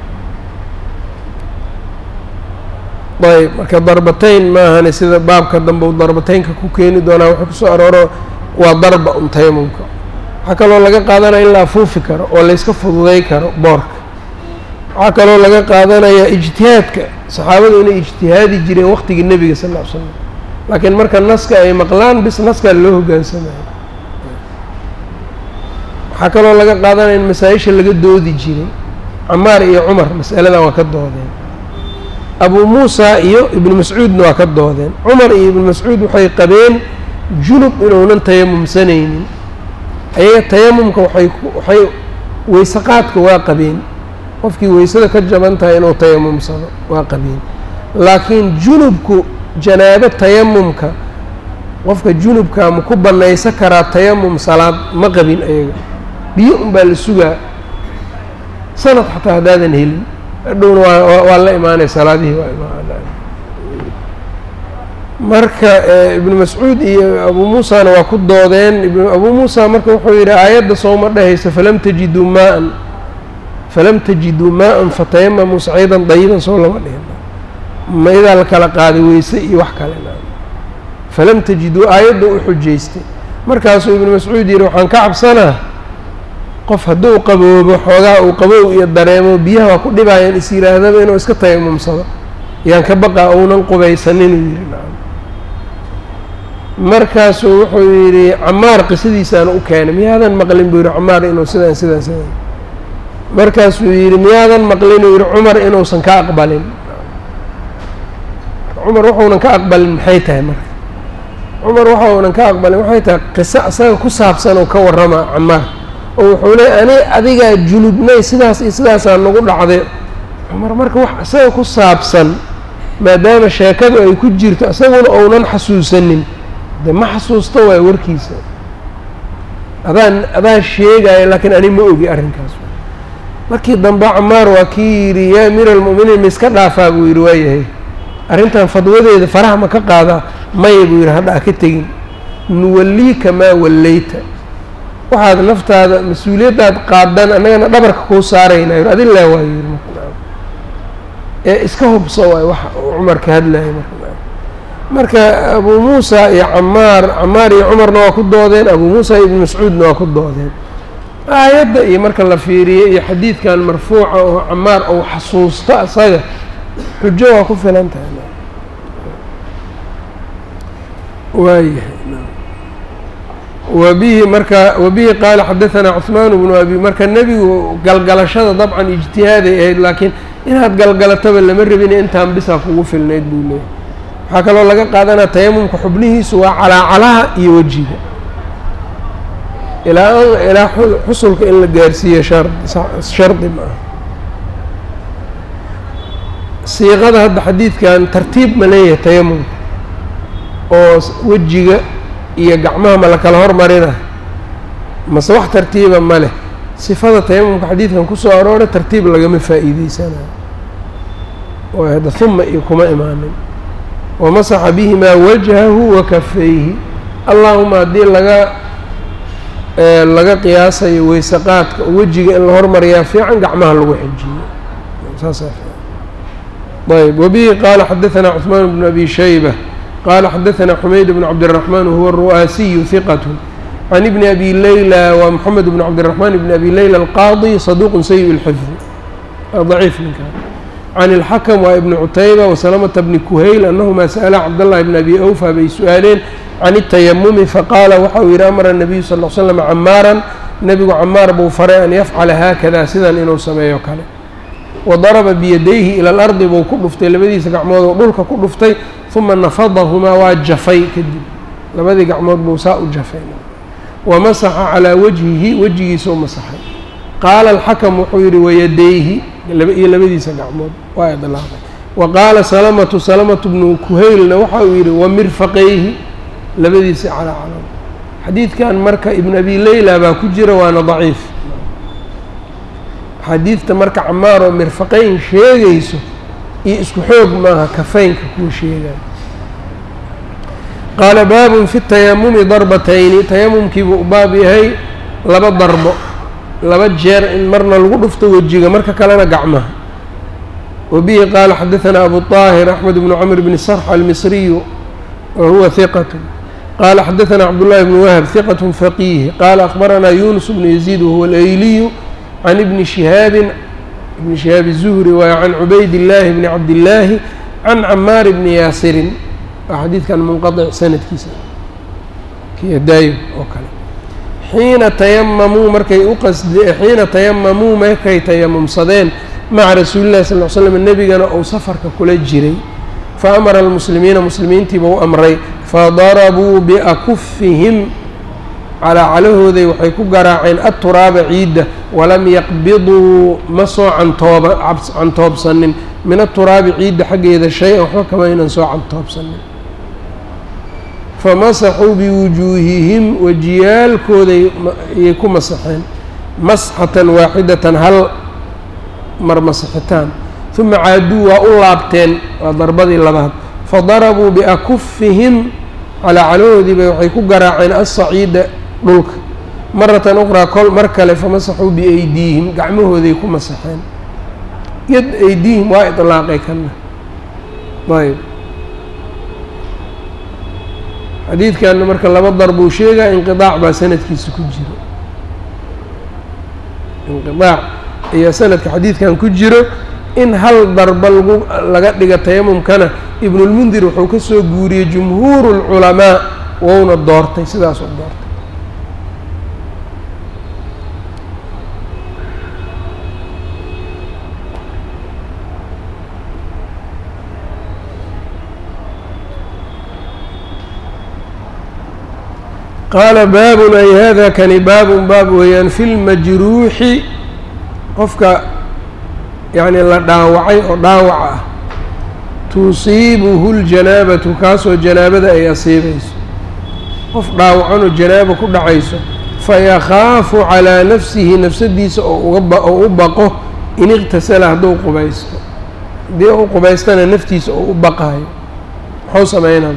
ayb marka darbatayn maahane sida baabka dambe u darbateynka ku keeni doonaa wuxuu kusoo arooro waa darba un tayamumka waxaa kaloo laga qaadanaya in la afuufi karo oo layska fududay karo boorka waxaa kaloo laga qaadanayaa ijtihaadka saxaabadu inay ijtihaadi jireen waqtigii nebiga sal ll ly slam laakiin marka naska ay maqlaan bis naskaa loo hogaansamayo waxaa kaloo laga qaadanaya in masaa-isha laga doodi jiray camaar iyo cumar mas'aladan waa ka doodeen abuu muusa iyo ibnu mascuudna waa ka doodeen cumar iyo ibnu mascuud waxay qabeen junub inuunan tayamumsanaynin ayaga tayamumka waxay waxay weysaqaadka waa qabeen qofkii weysada ka jaban tahay inuu tayamumsado waa qabeen laakiin junubku janaabo tayamumka qofka junubka ma ku bannaysan karaa tayamum salaad ma qabin ayaga biyo unbaa la sugaa sanad xataa haddaadan helin hadhowna waa waa la imaanay salaadihii waa imaan marka ibnu mascuud iyo abuu muusana waa ku doodeen abuu muusa marka wuxuu yidhi aayadda sooma dhehaysa falam tajiduu maa-an falam tajiduu maa-an fatayamamuu saciidan dayiban soo lama dhihin ma idaa la kala qaaday weyse iyo wax kale falam tajiduu aayadda u xujaystay markaasuu ibnu mascuud yidhi waxaan ka cabsanaa qof hadduu qaboobo xoogaa uu qabow iyo dareemo biyaha waa ku dhibaayaan is yihaahdaba inuu iska tayamumsado yaan ka baqaa ounan qubaysanin uu yidhi nacam markaasuu wuxuu yidhi camaar qisadiisaana u keenay miyaadan maqlin buu yidhi camaar inuu sidaan sidaan sidaan markaasuu yidhi miyaadan maqlin uu yidhi cumar inuusan ka aqbalin cumar waxuunan ka aqbalin maxay tahay marka cumar waxaunan ka aqbalin waxay tahay qiso isaga ku saabsan oo ka warrama camaar oo wuxuu leey ani adigaa junubnay sidaas iyo sidaasaa nagu dhacday cumar marka wax isaga ku saabsan maadaama sheekadu ay ku jirto isaguna ounan xasuusanin de ma xasuusto waay warkiisa adaan adaan sheegaayo laakiin ani ma ogi arrinkaas markii dambe camaar waa kii yidhi yaa amiira almu'miniin ma iska dhaafaa buu yidhi waayahay arrintan fadwadeeda faraha ma ka qaadaa maya buu yidhi hadha a ka tegin nuwalliika maa wallayta waxaad naftaada mas-uuliyaddaad qaadan annagana dhabarka kuu saaraynaa yidhi adin laa waayo yidhi ee iska hubso waay wax cumar ka hadlaya marka marka abuu muusa iyo camaar camaar iyo cumarna waa ku doodeen abuu muusa iyo ibnu mascuudna waa ku doodeen aayadda iyo marka la fiiriyo iyo xadiidkan marfuuca oo camaar ou xasuusto asaga xujo waa ku filan tahay waayahay wabihi marka wabihi qaala xadaanaa cuثmaan bnu abi marka nebigu galgalashada dabcan ijtihaaday ahayd laakiin inaad galgalataba lama rabin intaan bisaa kugu filnayd buu leeyahy waxaa kaloo laga qaadanaa tayamumka xubnihiisu waa calaacalaha iyo wejiga ilaa ilaa xusulka in la gaarsiiyo shar shardi ma aha siiqada hadda xadiidkan tartiib ma leeyahay tayamumka oo wejiga iyo gacmaha ma la kala hormarina mase wax tartiiba ma leh sifada tayamumka xadiidkan kusoo arooray tartiib lagama faa'iideysanayo oo hadda huma iyo kuma imaanin wamasaxa bihimaa wajhahu wa kafayhi allaahuma haddii laga laga qiyaasayo weyse qaadka oo wejiga in la hormariyaa fiican gacmaha lagu xijiyo saasaa fiican ayb wabihi qaala xadaanaa cuثmaan bnu abi shayba qaala xadaanaa xumayd bnu cabdالraxmaan wahuwa ru'aasiyu hiqat can ibni abi leyla wa moxamed bn cabdالraxmaan bni abi leyla alqaadi saduuq sayi اlxifdi daciif ninkaan can اlxakm waa ibni cutayba wasalamata bni kuhayl anahuma sa'ala cabdاllahi bn abi awfa bay su-aaleen can الtayamumi faqaala waxa uu yidhi amara الnabiyu sal ll slam camaaran nebigu camaar buu faray an yafcala haakada sidan inuu sameeyo kale wadaraba biyadayhi ila alardi buu ku dhuftay labadiisa gacmood oo dhulka ku dhuftay uma nafadahumaa waa jafay kadib labadii gacmood buu saa u jafay wamasaxa calaa wajhihi wejigiisa u masaxay qaala alxakam wuxuu yidhi wayadayhi iyo labadiisa gacmood waa idlaaqay wa qaala salamatu salamatu bnu kuhaylna waxa uu yidhi wamirfaqayhi labadiisa calaa calaa xadiidkan marka ibn abi leyla baa ku jira waana daciif xadiidta marka camaar oo mirfaqayn sheegayso iyo isku xoog maaha kafaynka kuwa sheegayo qaala baabun fi tayamumi darbatayni tayamumkiibuu u baab yahay laba darbo laba jeer in marna lagu dhufto wejiga marka kalena gacmaha wabihi qaala xadaanaa abu طaahir axmed bnu camr bni sarx almisriyu wa huwa hiqat qala xadaثna cabdالlahi bn wahb ثiqة faqih qala akhbarana yunus bn yaزيid wahuwa اlayliyu can ibni shihaabi ibni shihaab الzuhri waay can cubayd اllahi bni cabdillaahi can camaar bni yaasirin waa xadiidkan munqaطic sanadkiisa kiyadaayo oo kale xiina tayamamuu markay u qasde xiina tayamamuu markay tayamumsadeen maca rasuuli llahi sal l slam nebigana uu safarka kula jiray fa amara almuslimiina muslimiintiiba u amray fadarabuu biakufihim calaacalahooday waxay ku garaaceen atturaaba ciidda walam yaqbiduu ma soo cantooba cantoobsanin min aturaabi ciidda xaggeeda shay-an waxba kama aynan soo cantoobsanin famasaxuu biwujuuhihim wajiyaalkooday ayay ku masaxeen masxatan waaxidatan hal mar masaxitaan uma caaduu waa u laabteen waa darbadii labaad fadarabuu biakufihim calaacalahoodiibay waxay ku garaaceen assaciida dhulka maratan uqraa kol mar kale famasaxuu biaydiihim gacmahooday ku masaxeen yad aydiihim waa idlaaqay kana ayb xadiidkanna marka laba darbuu sheegaa inqiaac baa sanadkiisa ku jiro inqiaac ayaa sanadka xadiidkan ku jiro in hal darba lagu laga dhiga tayamumkana ibnulmundir wuxuu ka soo guuriyey jumhuuru lculamaa wouna doortay sidaas u doortay qaala baabun ay hada kani baabun baab weeyaan fi lmajruuxi qofka yacni la dhaawacay oo dhaawac ah tusiibuhu ljanaabatu kaasoo janaabada ay asiibayso qof dhaawacanoo janaaba ku dhacayso fayakhaafu calaa nafsihi nafsadiisa oo u baqo in iqtasala hadduu qubaysto haddii u qubaystana naftiisa oo u baqaayo muxuu sameynaa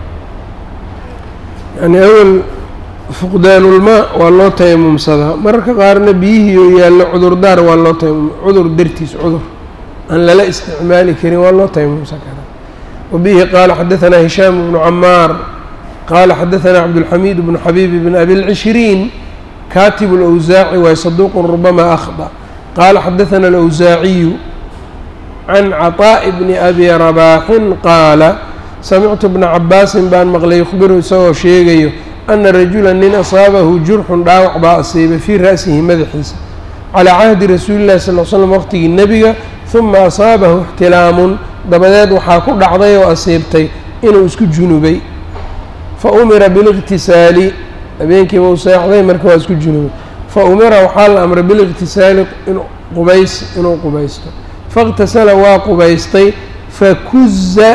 yani awel fuqdaanulmaa waa loo tayamumsadaa mararka qaarna biyihii oo yaallo cudurdaar waa loo tayamum cudur dartiis cudur aan lala isticmaali karin waa loo tayamumsan karaa wabihi qaala xadaثanaa hishaam bnu camaar qaala xadaثanaa cabdulxamiid bnu xabiib bn abi lcishriin kaatib اlawsaaci waay saduuqun rubama akhda qaala xadaثana alawsaaciyu can caطaaءi bni abi rabaaxin qaala samictu bna cabaasin baan maqlay yukhbiru isagoo sheegayo ana rajula nin asaabahu jurxun dhaawac baa asiibay fii ra'sihi madaxiisa calaa cahdi rasuuli llahi sal l slam waqtigii nebiga huma asaabahu ixtilaamun dabadeed waxaa ku dhacday oo asiibtay inuu isku junubay fa umira biliqtisaali habeenkiiba u seexday marka waa isku junubay fa umira waxaa la amray biliqtisaali qubays inuu qubaysto faاqtasala waa qubaystay fakuza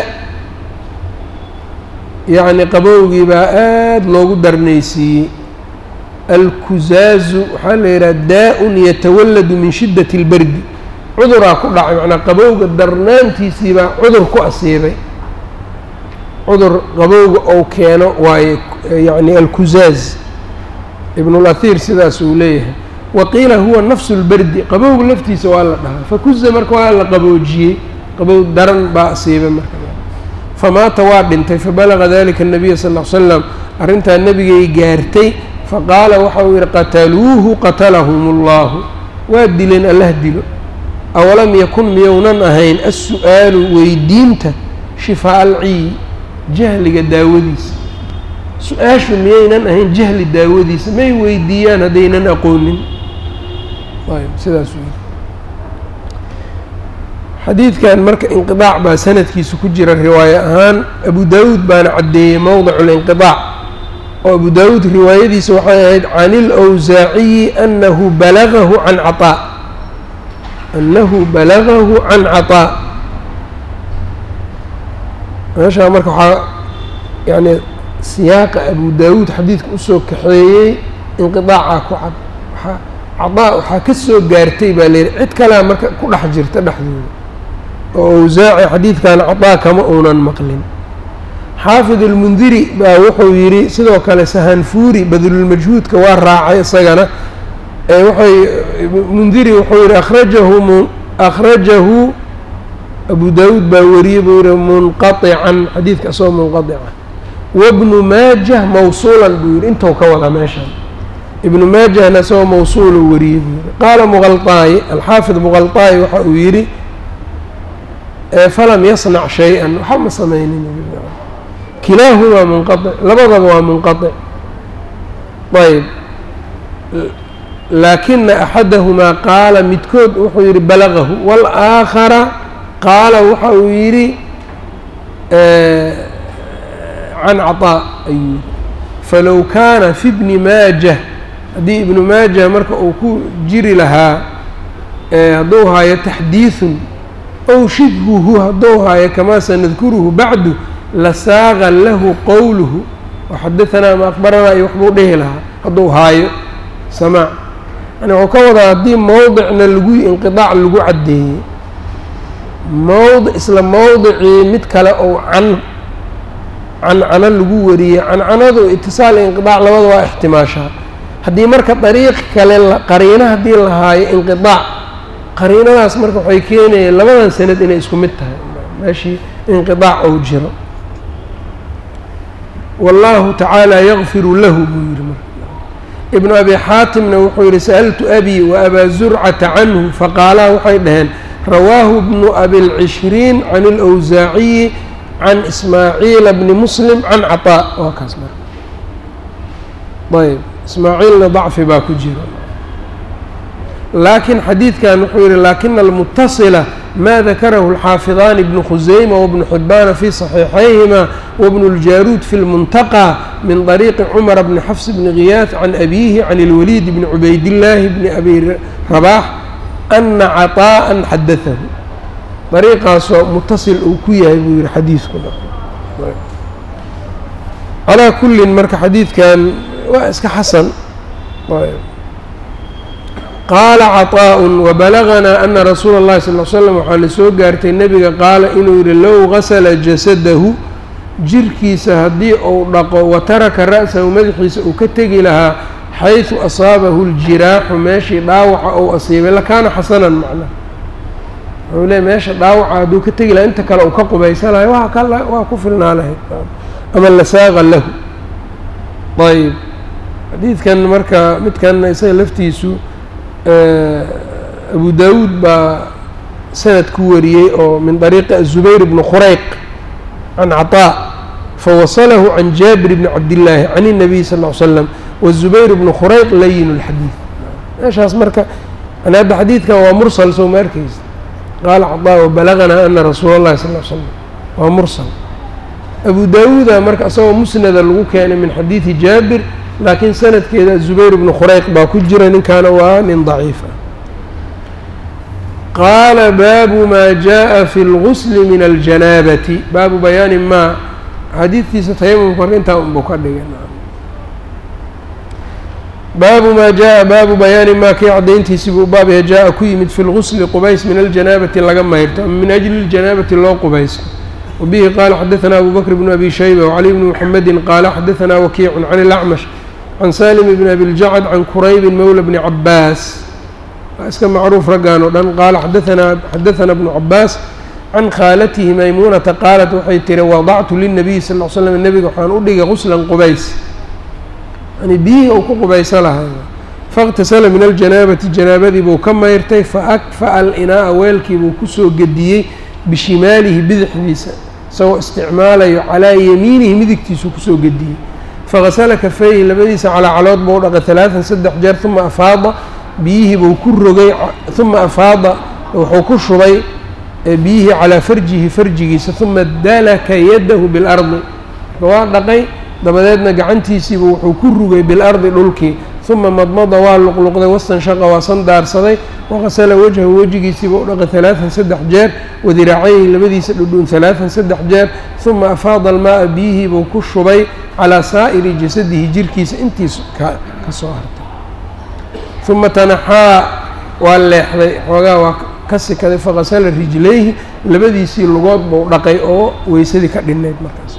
yacni qabowgii baa aada loogu darnaysiiyey alkuzaazu waxaa la yidhaha daa-un yatawalladu min shiddati اlberdi cuduraa ku dhacay macnaa qabowga darnaantiisii baa cudur ku asiibay cudur qabowga ou keeno waaye yacni alkuzaaz ibnulahir sidaas uu leeyahay wa qiila huwa nafsu lberdi qabowga laftiisa waa la dhahaa fakuza marka waa la qaboojiyey qabow daran baa asiibay marka famaata waa dhintay fabalaga dalika الnabiya sal ll slam arrintaa nebigay gaartay faqaala waxa uu yihi qataluuhu qatalahum اllahu waa dileen allah dilo awalam yakun miyounan ahayn as-su'aalu weydiinta shifaa alciyi jahliga daawadiisa su-aashu miyaynan ahayn jahli daawadiisa may weydiiyaan haddaynan aqoonin sidaas xadiidkan marka inqiaac baa sanadkiisa ku jira riwaaye ahaan abu daawuud baana caddeeyey mowdicu linqiaac oo abu daawuud riwaayadiisa waxay ahayd can ilawsaaciyi anahu balagahu can caطaa annahu balagahu can caطaa meeshaa marka waxaa yani siyaaqa abu daawuud xadiidka usoo kaxeeyey inqiaaca ku cad waaa caطaa waxaa ka soo gaartay baa layihi cid kalea marka ku dhex jirta dhexdooda oo awsaaci xadiidkan caطaa kama uunan maqlin xaafid اlmundiri baa wuxuu yidhi sidoo kale sahanfuuri badlulmajhuudka waa raacay isagana waxay mundiri wuxuu yihi akhrajahu akhrajahu abu daawuud baa wariyey buu yihi munqaطican xadiidka asagoo munqaطica wabnu maajah mawsuulan buu yidhi intou ka wadaa meeshan ibnu maajahna isagoo mawsuulu wariyey buu yidhi qaala muqalطaayi alxaafid muqalطaayi waxa uu yidhi falam yasnac shay-an waxa ma samaynin kilaahumaa munqaطic labadaba waa munqaطic ayb laakina axadahumaa qaala midkood wuxuu yidhi balagahu wاlآakhara qaala waxa uu yidhi can caطaa ayuu yidhi falow kaana fi bni maajah haddii ibnu maajah marka uu ku jiri lahaa hadduu haayo taxdiiثun ow shibhuhu hadduu haayo kamaa sanadkuruhu bacdu lasaaqa lahu qowluhu waxadaanaa ma akbaranaa iyo waxbuu dhihi lahaa hadduu haayo samaac yani wuxuu ka wadaa haddii mowdicna lagu inqiطaac lagu caddeeyey mowdic isla mowdicii mid kale ou can cancano lagu wariyey cancanadu itisaal inqiطaac labada waa ixtimaashaa haddii marka dariiq kale qariino haddii la haayo inqiطaac qariinadaas marka waxay keenayeen labadan sanad inay isku mid tahay meeshii inqiطaac ou jiro wallaahu tacaala yakfiru lahu buu yidhi marka ibnu abi xaatimna wuxuu yidhi sa'altu abii wa abaa zurcata canhu faqaalaa waxay dhaheen rawaahu bnu abilcishriin can اlawsaaciyi can ismaaciila bni muslim can caطaa waa kaas marka ayb ismaaciilna dacfi baa ku jira laakiin xadiidkan wuxuu yihi laakina almutasila ma dakarahu alxaafidaani bnu khuseyma wabnu xibbaana fi صaxiixayhima wabnu اljaruud fi اlmuntaqى min طariiqi cumara bni xafs bni khiyaas can abiihi can اlwaliid bni cubaydillaahi bni abi rabaax ana caطaءa xadaahu dariiqaasoo mutasil uu ku yahay buu yihi xadiidkuna calaa kullin marka xadiidkan waa iska xasan qaala caطaaءu wabalaganaa ana rasuula اllahi sal l slam waxaa la soo gaartay nebiga qaala inuu yihi low gasala jasadahu jirkiisa haddii uu dhaqo wa taraka ra'sahu madaxiisa uu ka tegi lahaa xayثu asaabahu اljiraaxu meeshii dhaawaca ou asiibay lakaana xasanan macnaha wuxuu leey meesha dhaawaca hadduu ka tegi lahaa inta kale uu ka qubaysa lahay waa ka waa ku filnaa lahayd ama lasaaqa lahu ayb xadiidkan marka midkan isaga laftiisu abu daawuud baa sanad ku wariyey oo min طariiqi aلzubayr bni khurayq can caطاء fawasalahu can jaabir bni cabdillaahi can الnabiy sal ll slam waالzubayr bnu khurayq layin اlxadiid meeshaas marka yani hadda xadiidkan waa mursal soo ma arkeysa qaala caطاء wabalaganaa ana rasuula اllahi sal l slam waa mursal abu daawuuda marka isagoo musnada lagu keenay min xadiidi jaabir laakiin sanadkeeda zubayr bnu khurayq baa ku jira ninkaana waa nin daciif ah qaala baabu maa jaa fi اlgusli min aljanaabati baabu bayaani maa xadiidkiisa tayamumka marka intaa unbuu ka dhigay baabu maa jaa baabu bayaani maa kii caddayntiisi buu baabya jaa-a ku yimid fi lgusli qubays min aljanaabati laga mayrto ama min ajli اljanaabati loo qubaysto wbihi qaala xadaثna abu bakr bn abi shayba wcali bni mxamedi qaala xadaثna wakiicu can اlacmash can salim bn abi ljacd can quraybin mowla bni cabaas waa iska macruuf raggan oo dhan qaala xadaثna bnu cabaas can khaalatihi maymuunata qaalat waxay tiri wadactu lilnabiyi sal l slam nebiga waxaan u dhigay guslan qubays yani biyihii uu ku qubayso lahay faاktasala min aljanaabati janaabadii buu ka mayrtay faakfa'a alinaa'a weelkii buu kusoo gediyey bishimaalihi bidixdiisa isagoo isticmaalayo calaa yamiinihi midigtiisuu kusoo gediyey fagasala kafeyhi labadiisa calaa calood buu dhaqay talaatan saddex jeer uma afaada biyihii buu ku rogay uma afaada wuxuu ku shubay biyihii calaa farjihi farjigiisa uma dalaka yadahu bilardi waa dhaqay dabadeedna gacantiisiiba wuxuu ku rugay bilardi dhulkii uma madmada waa luqluqday wastanshaqa waa sandaarsaday waqasala wajhahu wejigiisiiba u dhaqay talaatan saddex jeer wadiraacayhi labadiisa dhudhun talaatan saddex jeer uma afaada almaaa biyihiibuu ku shubay calaa saa'iri jasadihi jirkiisa intiis ka ka soo hartay uma tanaxaa waa leexday xoogaa waa ka sikaday faqasala rijlayhi labadiisii lugood buu dhaqay oo weysadii ka dhinnayd markaas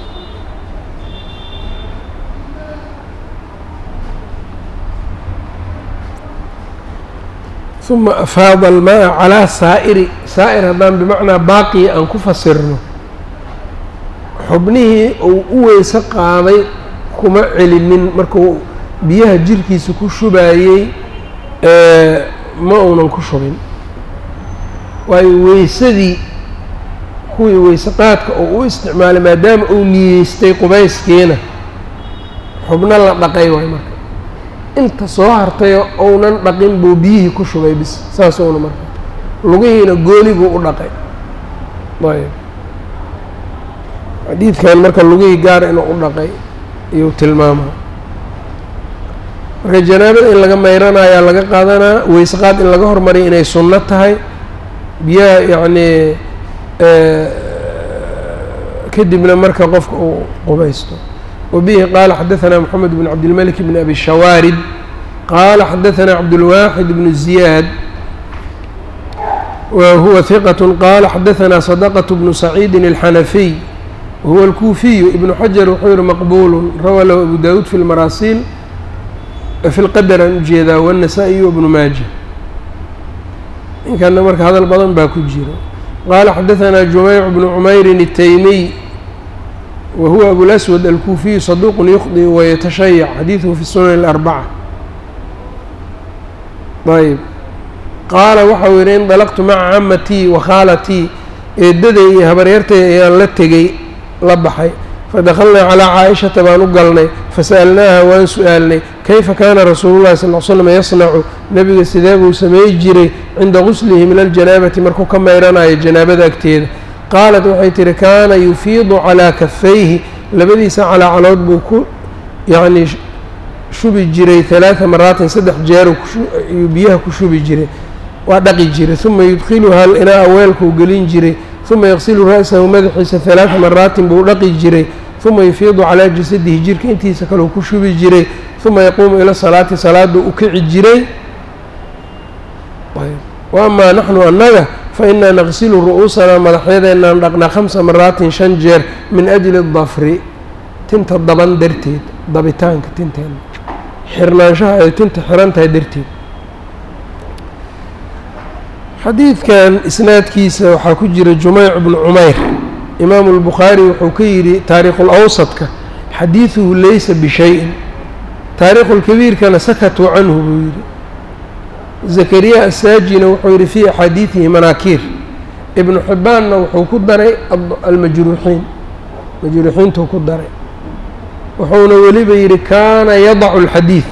uma afaada almaa calaa saa'iri saa'ir haddaan bimacnaa baaqiya aan ku fasirno xubnihii uu u weyse qaaday kuma celinin markuu biyaha jirkiisa ku shubaayey ma uunan ku shubin waayo weysadii kuwii weyse qaadka uu u isticmaalay maadaama uu niyeystay qubayskiina xubno la dhaqay waay marka inta soo hartayo ounan dhaqin buu biyihii ku shubay bis saas uuna marka lugihiina gooni buu u dhaqay ayb xadiidkan marka lugihii gaar inuu u dhaqay iyuu tilmaama marka janaabada in laga mayranayaa laga qaadanaa weyse qaad in laga hormariya inay sunno tahay biyaha yacnii kadibna marka qofka uu qubaysto wabihi qaala xadaثana moxamed bn cabdilmalik bn abi shawaarib qaala xadaثana cabdulwaaxid bn ziyaad wa huwa hiqat qaala xadaثana sadaqة bnu saciidi اlxanafiy wahuwa alkuufiyu ibnu xajar wuxuu yihi maqbulu rawaa lahu abu dawuud fi lmaraasiil fi lqadar aan ujeedaa wالnasaa-iy wbnu maaja ninkana marka hadal badan baa ku jiro qaala xadaثana jumeyc bnu cumeyrin الtaymiy wa huwa abulaswad alkuufiyu saduuqun yukhdi wayatashayac xadiiduhu fi sunan اlarbaca ayb qaala waxau yihi indalaqtu maca camatii wa khaalatii eedaday iyo habaryartay ayaan la tegey la baxay fadakhalnaa calaa caa-ishata baan u galnay fasa'alnaaha waan su-aalnay kayfa kaana rasuulu llahi sal l slam yasnacu nebiga sidee buu sameey jiray cinda guslihi min aljanaabati markuu ka mayranayo janaabada agteeda qaalat waxay tihi kaana yufiidu calaa kafayhi labadiisa calaacalood buu ku yacnii shubi jiray halaada maraatin saddex jeer ayuu biyaha ku shubi jiray waa dhaqi jiray uma yudkhiluha inaa weelkuu gelin jiray uma yaqsilu ra'sahu madaxiisa halaada maraatin buu dhaqi jiray uma yufiidu calaa jasadihi jirka intiisa kaleu ku shubi jiray uma yaquumu ila salaati salaaduu u kici jiray wa amaa naxnu annaga fa inaa naqsilu ru'uusanaa madaxyadeenaan dhaqnaa khamsa maraatin shan jeer min ajli dafri tinta daban darteed dabitaanka tinteena xirnaanshaha ay tinta xiran tahay darteed xadiidkan isnaadkiisa waxaa ku jira jumeyc bnu cumeyr imaamu lbukhaari wuxuu ka yidhi taariikhu lawsadka xadiiduhu laysa bishayin taariikhu lkabiirkana sakatuu canhu buu yidhi zakariya asaajina wuxuu yidhi fii axaadiidihi manaakiir ibnu xibbaanna wuxuu ku daray almajruuxiin majruuxiintuu ku daray wuxuuna weliba yidhi kaana yadacu alxadiid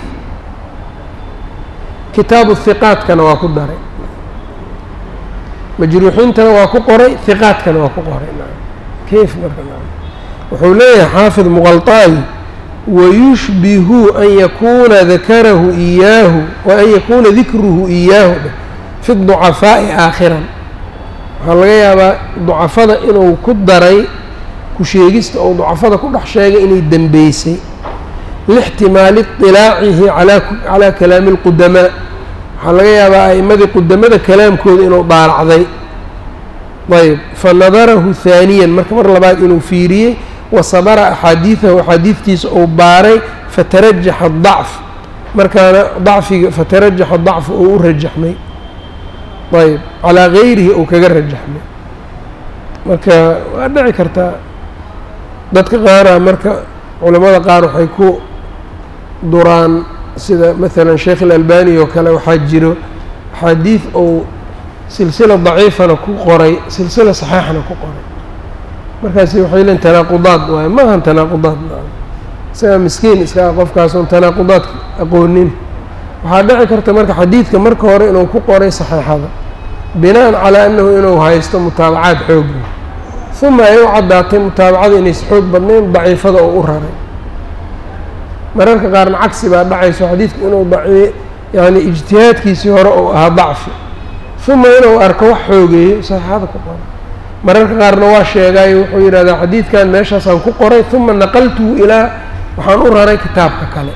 kitaabu hiqaadkana waa ku daray majruuxiintana waa ku qoray hiqaadkana waa ku qoray kayf marka wuxuu leeyahay xaafid muqalطaayi wayushbihu an yakuuna dakarahu iyaahu wa an yakuuna dikruhu iyaahu fi ducafaa'i aakhiran waxaa laga yaabaa ducafada inuu ku daray ku sheegista ou ducafada ku dhex sheegay inay dembeysay lixtimaali iطilaacihi calaa kalaami اlqudamaa waxaa laga yaabaa a'imadii qudamada kalaamkooda inuu daaracday ayb fanadarahu haaniyan marka mar labaad inuu fiiriyey wa sabara axaadiidahu axaadiidtiisa uu baaray fatarajaxa dacf markaana dacfiga fatarajaxa dacfu uu u rajaxmay ayb calaa gayrihi uu kaga rajaxmay marka waa dhici kartaa dadka qaara marka culamada qaar waxay ku duraan sida maalan sheekh ilalbani oo kale waxaa jiro axaadiid ou silsila daciifana ku qoray silsila saxiixana ku qoray markaasi waxay leeyiin tanaaqudaad waaye ma ahan tanaaqudaad isagaa miskiin iskaga qofkaasoon tanaaqudaad aqoonin waxaa dhici karta marka xadiidka marka hore inuu ku qoray saxiixada binaan calaa annahu inuu haysto mutaabacaad xoogga uma ay u caddaatay mutaabacada inaysa xoog badnayn daciifada oo u raray mararka qaarna cagsi baa dhacayso xadiidka inuu daci yani ijtihaadkiisii hore uu ahaa dacfi uma inuu arko wax xoogeeyo saxiixada ku qoray mararka qaarna waa sheegaayo wuxuu yidhahdaa xadiidkan meeshaasaan ku qoray uma naqaltuhu ilaa waxaan u raray kitaabka kale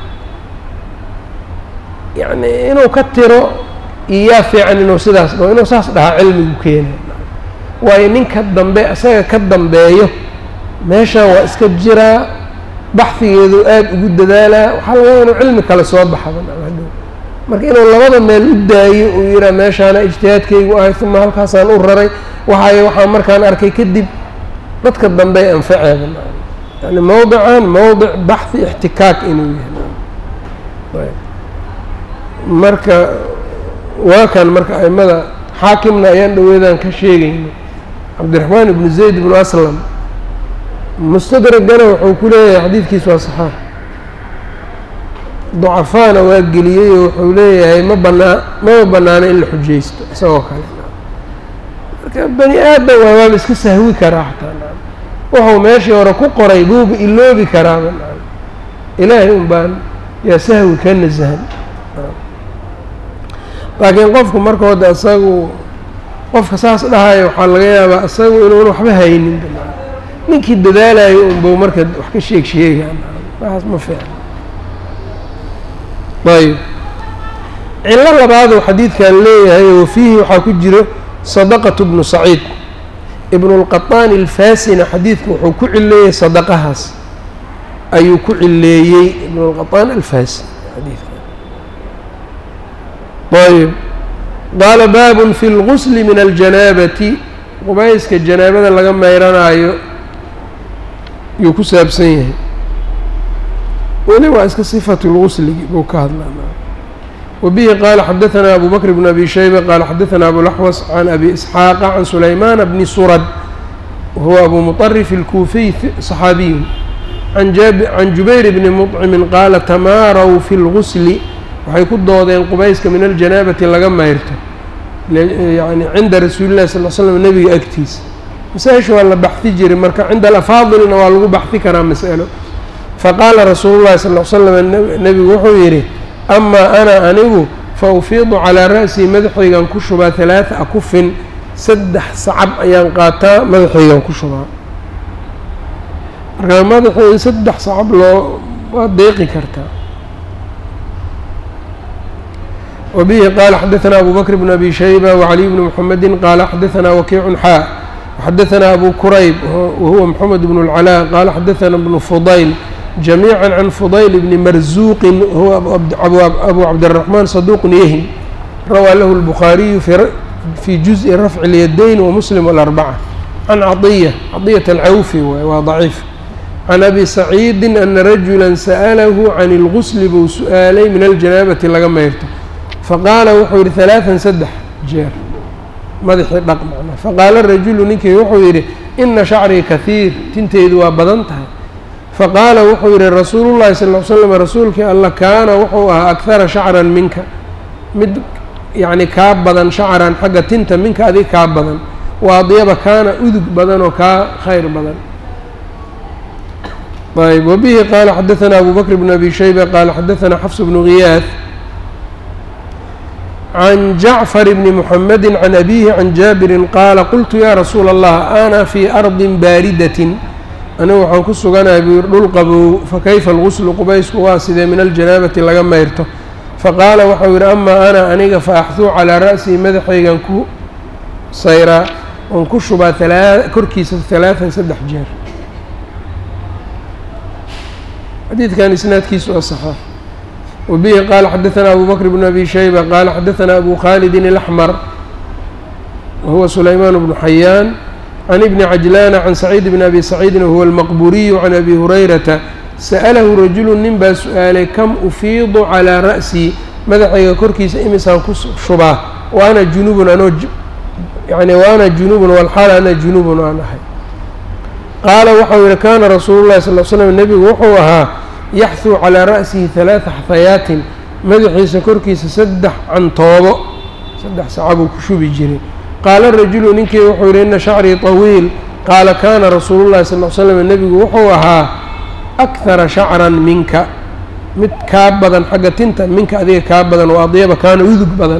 yacni inuu ka tiro iyaa fiican inuu sidaas dhaho inuu saas dhahaa cilmigu keenay waayo ninka dambe isaga ka dambeeyo meeshan waa iska jiraa baxfigeedu aada ugu dadaalaa waxaa laga inuu cilmi kale soo baxaba marka inuu labada meel u daayo uu yihaa meeshaana ijtihaadkaygu ahay uma halkaasaan u raray waxay waxaa markaan arkay kadib dadka dambey anfaceeda yani mowdican mowdic baxhi ixtikaak inuu yahay marka waa kan marka aimada xaakimna ayaan dhaweedaan ka sheegayna cabdiraxmaan ibnu zayd ibnu aslam mustadragana wuxuu ku leeyahay xadiidkiis waa saxaax ducafaana waa geliyey oo wuxuu leeyahay ma banaa mama banaano in la xujaysto isagoo kale marka bani aadam waa waaba iska sahwi karaa xataa wuxuu meeshii hore ku qoray buuba iloobi karaaba ilaahay un baan yaa sahwi ka nasahan laakiin qofku marka hadda isagu qofka saas dhahaya waxaa laga yaabaa isagu inuun waxba haynin ninkii dadaalayo unbau marka wax ka sheeg sheegaan waxaas ma fiican ayb cillo labaaduu xadiidkan leeyahay wa fiihi waxaa ku jiro sadaqatu bnu saciid ibnulqaطaan ilfaasina xadiidka wuxuu ku cileeyey sadaqahaas ayuu ku cileeyey ibnulqaطaan alfaasi xadiidka ayb qaala baabun fi اlgusli min aljanaabati qubayska janaabada laga meyranaayo yuu ku saabsan yahay weli waa iska sifatu lgusligi buu ka hadlaa wabihi qaala xadaثana abu bakr bn abi shayba qaala xadaثana abulaxwas can abi isxaaqa can sulaymaana bni surad wahuwa abu muطarif اlkuufiy صaxaabiyu can jubayr bni mطcimin qaala tamaaraw fi اlgusli waxay ku doodeen qubayska min aljanaabati laga mayrto yani cinda rasuuli llahi sal l slam nebiga agtiisa masaa-isha waa la baxdi jiray marka cinda alafaadilna waa lagu baxdi karaa mas'alo faqaala rasuulu llahi sal l slam nebigu wuxuu yidhi amaa ana anigu fa ufiidu calaa ra'sii madaxaygan ku shubaa halaata akufin saddex sacab ayaan qaataa madaxaygan ku shubaa markaa madaxii in saddex sacab loo waa deeqi kartaa وبه qال xdثnا أbو بكر بن أbي شhيبة وعلي بن محمد qال xdثnا وkيع xاء وxdثnا أbو كرyب وهuوa محمد بن العلاء qال xdثnا بن فضyل جميعا عن فضyل بن مرزوq هو أbو عبدالرحمن صدوq yhن rawى lh البخاaرiي في جزء رفع اليدين ومسلم والأربعة عن عطية عطية الcawفي waa ضعيif عن أbي سعيد أن رجuلا سأله عن الغسل buu su-aalay min الجناaبةi laga mayrto faqaala wuxuu yidhi halaatan saddex jeer madaxii dhaq macnaa faqaala rajulu ninkii wuxuu yidhi ina shacrii kahiir tinteydu waa badan tahay faqaala wuxuu yidhi rasuulullahi sal l slam rasuulkii alla kaana wuxuu ahaa akhara shacran minka mid yacni kaa badan shacran xagga tinta minka adig kaa badan wa adyaba kaana udug badan oo kaa khayr badan ayb wabihi qaala xadaثana abu bakr bn abi shayba qaala xadaثana xafs bnu ghiyaad can jacfar bni muxamedi can abihi can jaabirin qaala qultu yaa rasuula allah ana fii ardin baaridatin anigu waxaan ku suganahay buu yidhi dhul qabow fakayfa alguslu qubaysku waa sidee min aljanaabati laga mayrto faqaala waxau yidhi amaa ana aniga fa axduu calaa ra'sii madaxaygan ku sayraa oon ku shubaa alaa korkiisa halaatan saddex jeer xadiidkan isnaadkiisu waa saxaax وبه qال xdثnا أbو بكر بن أbي شhيبة qال xdثnا أbو khالد الأحمر وهuوa سليمان بن حyان عن بن عجلان عن سعيد بن أbي سعيد وهuوa المqبuري عن أbي هريرةa سأله رaجuل nin baa su-aalay كم أفيiض عalىa رأسي madaxayga korkiisa imisaan ku shubaa وأna juنuب anoo yani وأna juنuب والxaal ana juنuب aan ahay qaala waxau yihi kana rasuul الlahi صلl ل sلم nebigu wuxuu ahaa yaxduu calaa ra'sihi halaada xafayaatin madaxiisa korkiisa saddex cantoobo saddex saca buu ku shubi jiray qaala rajulu ninkii wuxuu yidhi ina shacrii طawiil qaala kaana rasuulu llahi sal l slam nebigu wuxuu ahaa akhara shacran minka mid kaa badan xagga tinta minka adiga kaa badan oo adyaba kaana udug badan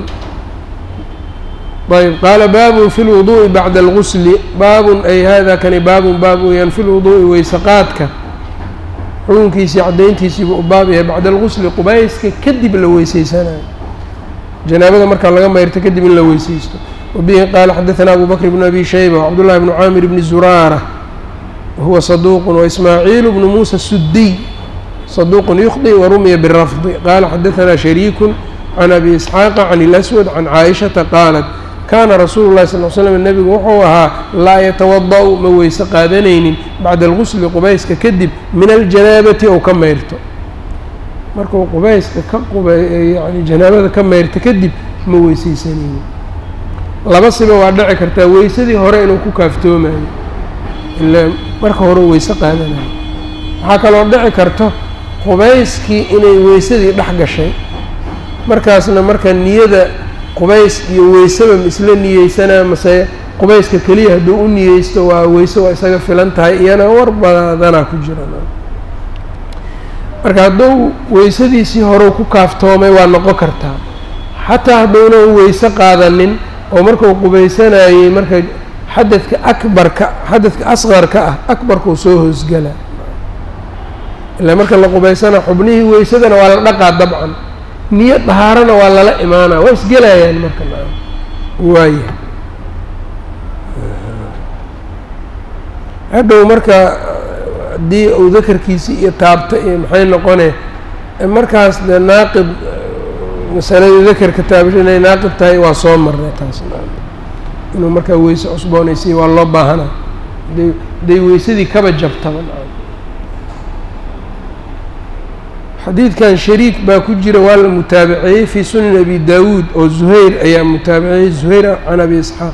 ayb qaala baabun fi lwuduu'i bacda algusli baabun ay hada kani baabun baab weeyaan fi lwuduu'i weyseqaadka xukunkiisii caddayntiisiibuu u baab yahay bacda algusli qubayska kadib la weyseysanayo janaabada markaa laga mayrto kadib in la weyseysto wabihi qaala xadaثana abu bakr bn abi shayba wcabdullahi bnu caamir bni zuraara wahuwa saduuq waismaaciil bnu muusa sudiy saduuq yukhdi warumiya birafdi qaala xadaثana shariiku can abi isxaaqa can اlaswad can caaishata qaalat kaana rasuulu llahi sal l slam nebigu wuxuu ahaa laa yatawada-u ma weyse qaadanaynin bacda algusli qubayska kadib min aljanaabati ou ka mayrto markuu qubayska ka qub yani janaabada ka mayrto kadib ma weyseysanaynin laba siba waa dhici kartaa weysadii hore inuu ku kaaftoomayo ila marka hore weyse qaadanayo waxaa kaloo dhici karto qubayskii inay weysadii dhex gashay markaasna marka niyada qubays iyo weysaba ma isla niyeysanaa mase qubayska keliya hadduu u niyeysto waa weyse waa isaga filan tahay iyana war badanaa ku jira marka hadduu weysadiisii horeu ku kaaftoomay waa noqon kartaa xataa hadduunan weyse qaadanin oo markuu qubaysanayey marka xadadka akbarka xadadka asqarka ah akbarkuu soo hoosgala ilaa marka la qubaysana xubnihii weysadana waa la dhaqaa dabcan niyo dahaarana waa lala imaanaa waa isgelayaan marka waaya hadhow marka haddii uu dakarkiisi iyo taabto iyo maxay noqone markaas dee naaqid masaladii dakarka taabasho inay naaqid tahay waa soo marnay taas inuu markaa weyse cusboonaysiiya waa loo baahana haday hadday weysadii kaba jabtaba xadiidkan shariik baa ku jira waa la mutaabaceeyey fii sunan abi daawuud oo zuhayr ayaa mutaabaceeyey zuhayr can abi isxaaq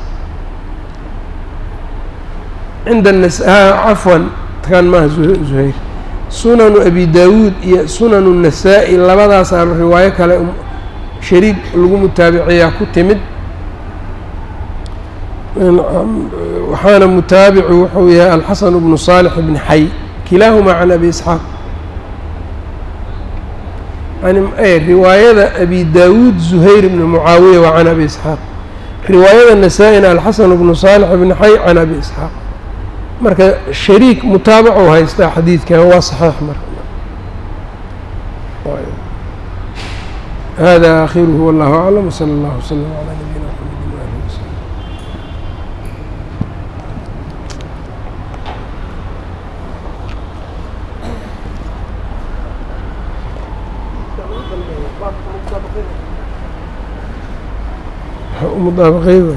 cinda nas cafwan kan maaha zuhayr sunanu abi daawuud iyo sunanu الnasaa-i labadaasaa riwaayo kale shariik lagu mutaabaceeyaa ku timid waxaana mutaabicu wuxuu yahay alxasan bnu صaalح bni xay kilaahumaa can abi isxaaq riwaayada abi daawuud zuhayr bni mucaawiya waa can abi isxaaq riwaayada nasaa-ina alxasan bnu صaalح bni xay can abi isxaaq marka shariik mutaabacu haystaa xadiidkan waa saxiix marka hada akhiruhu wallahu aclam wslى اllah wslm عlى nabiyina mxamedi wali wsلم mudaabaqeyd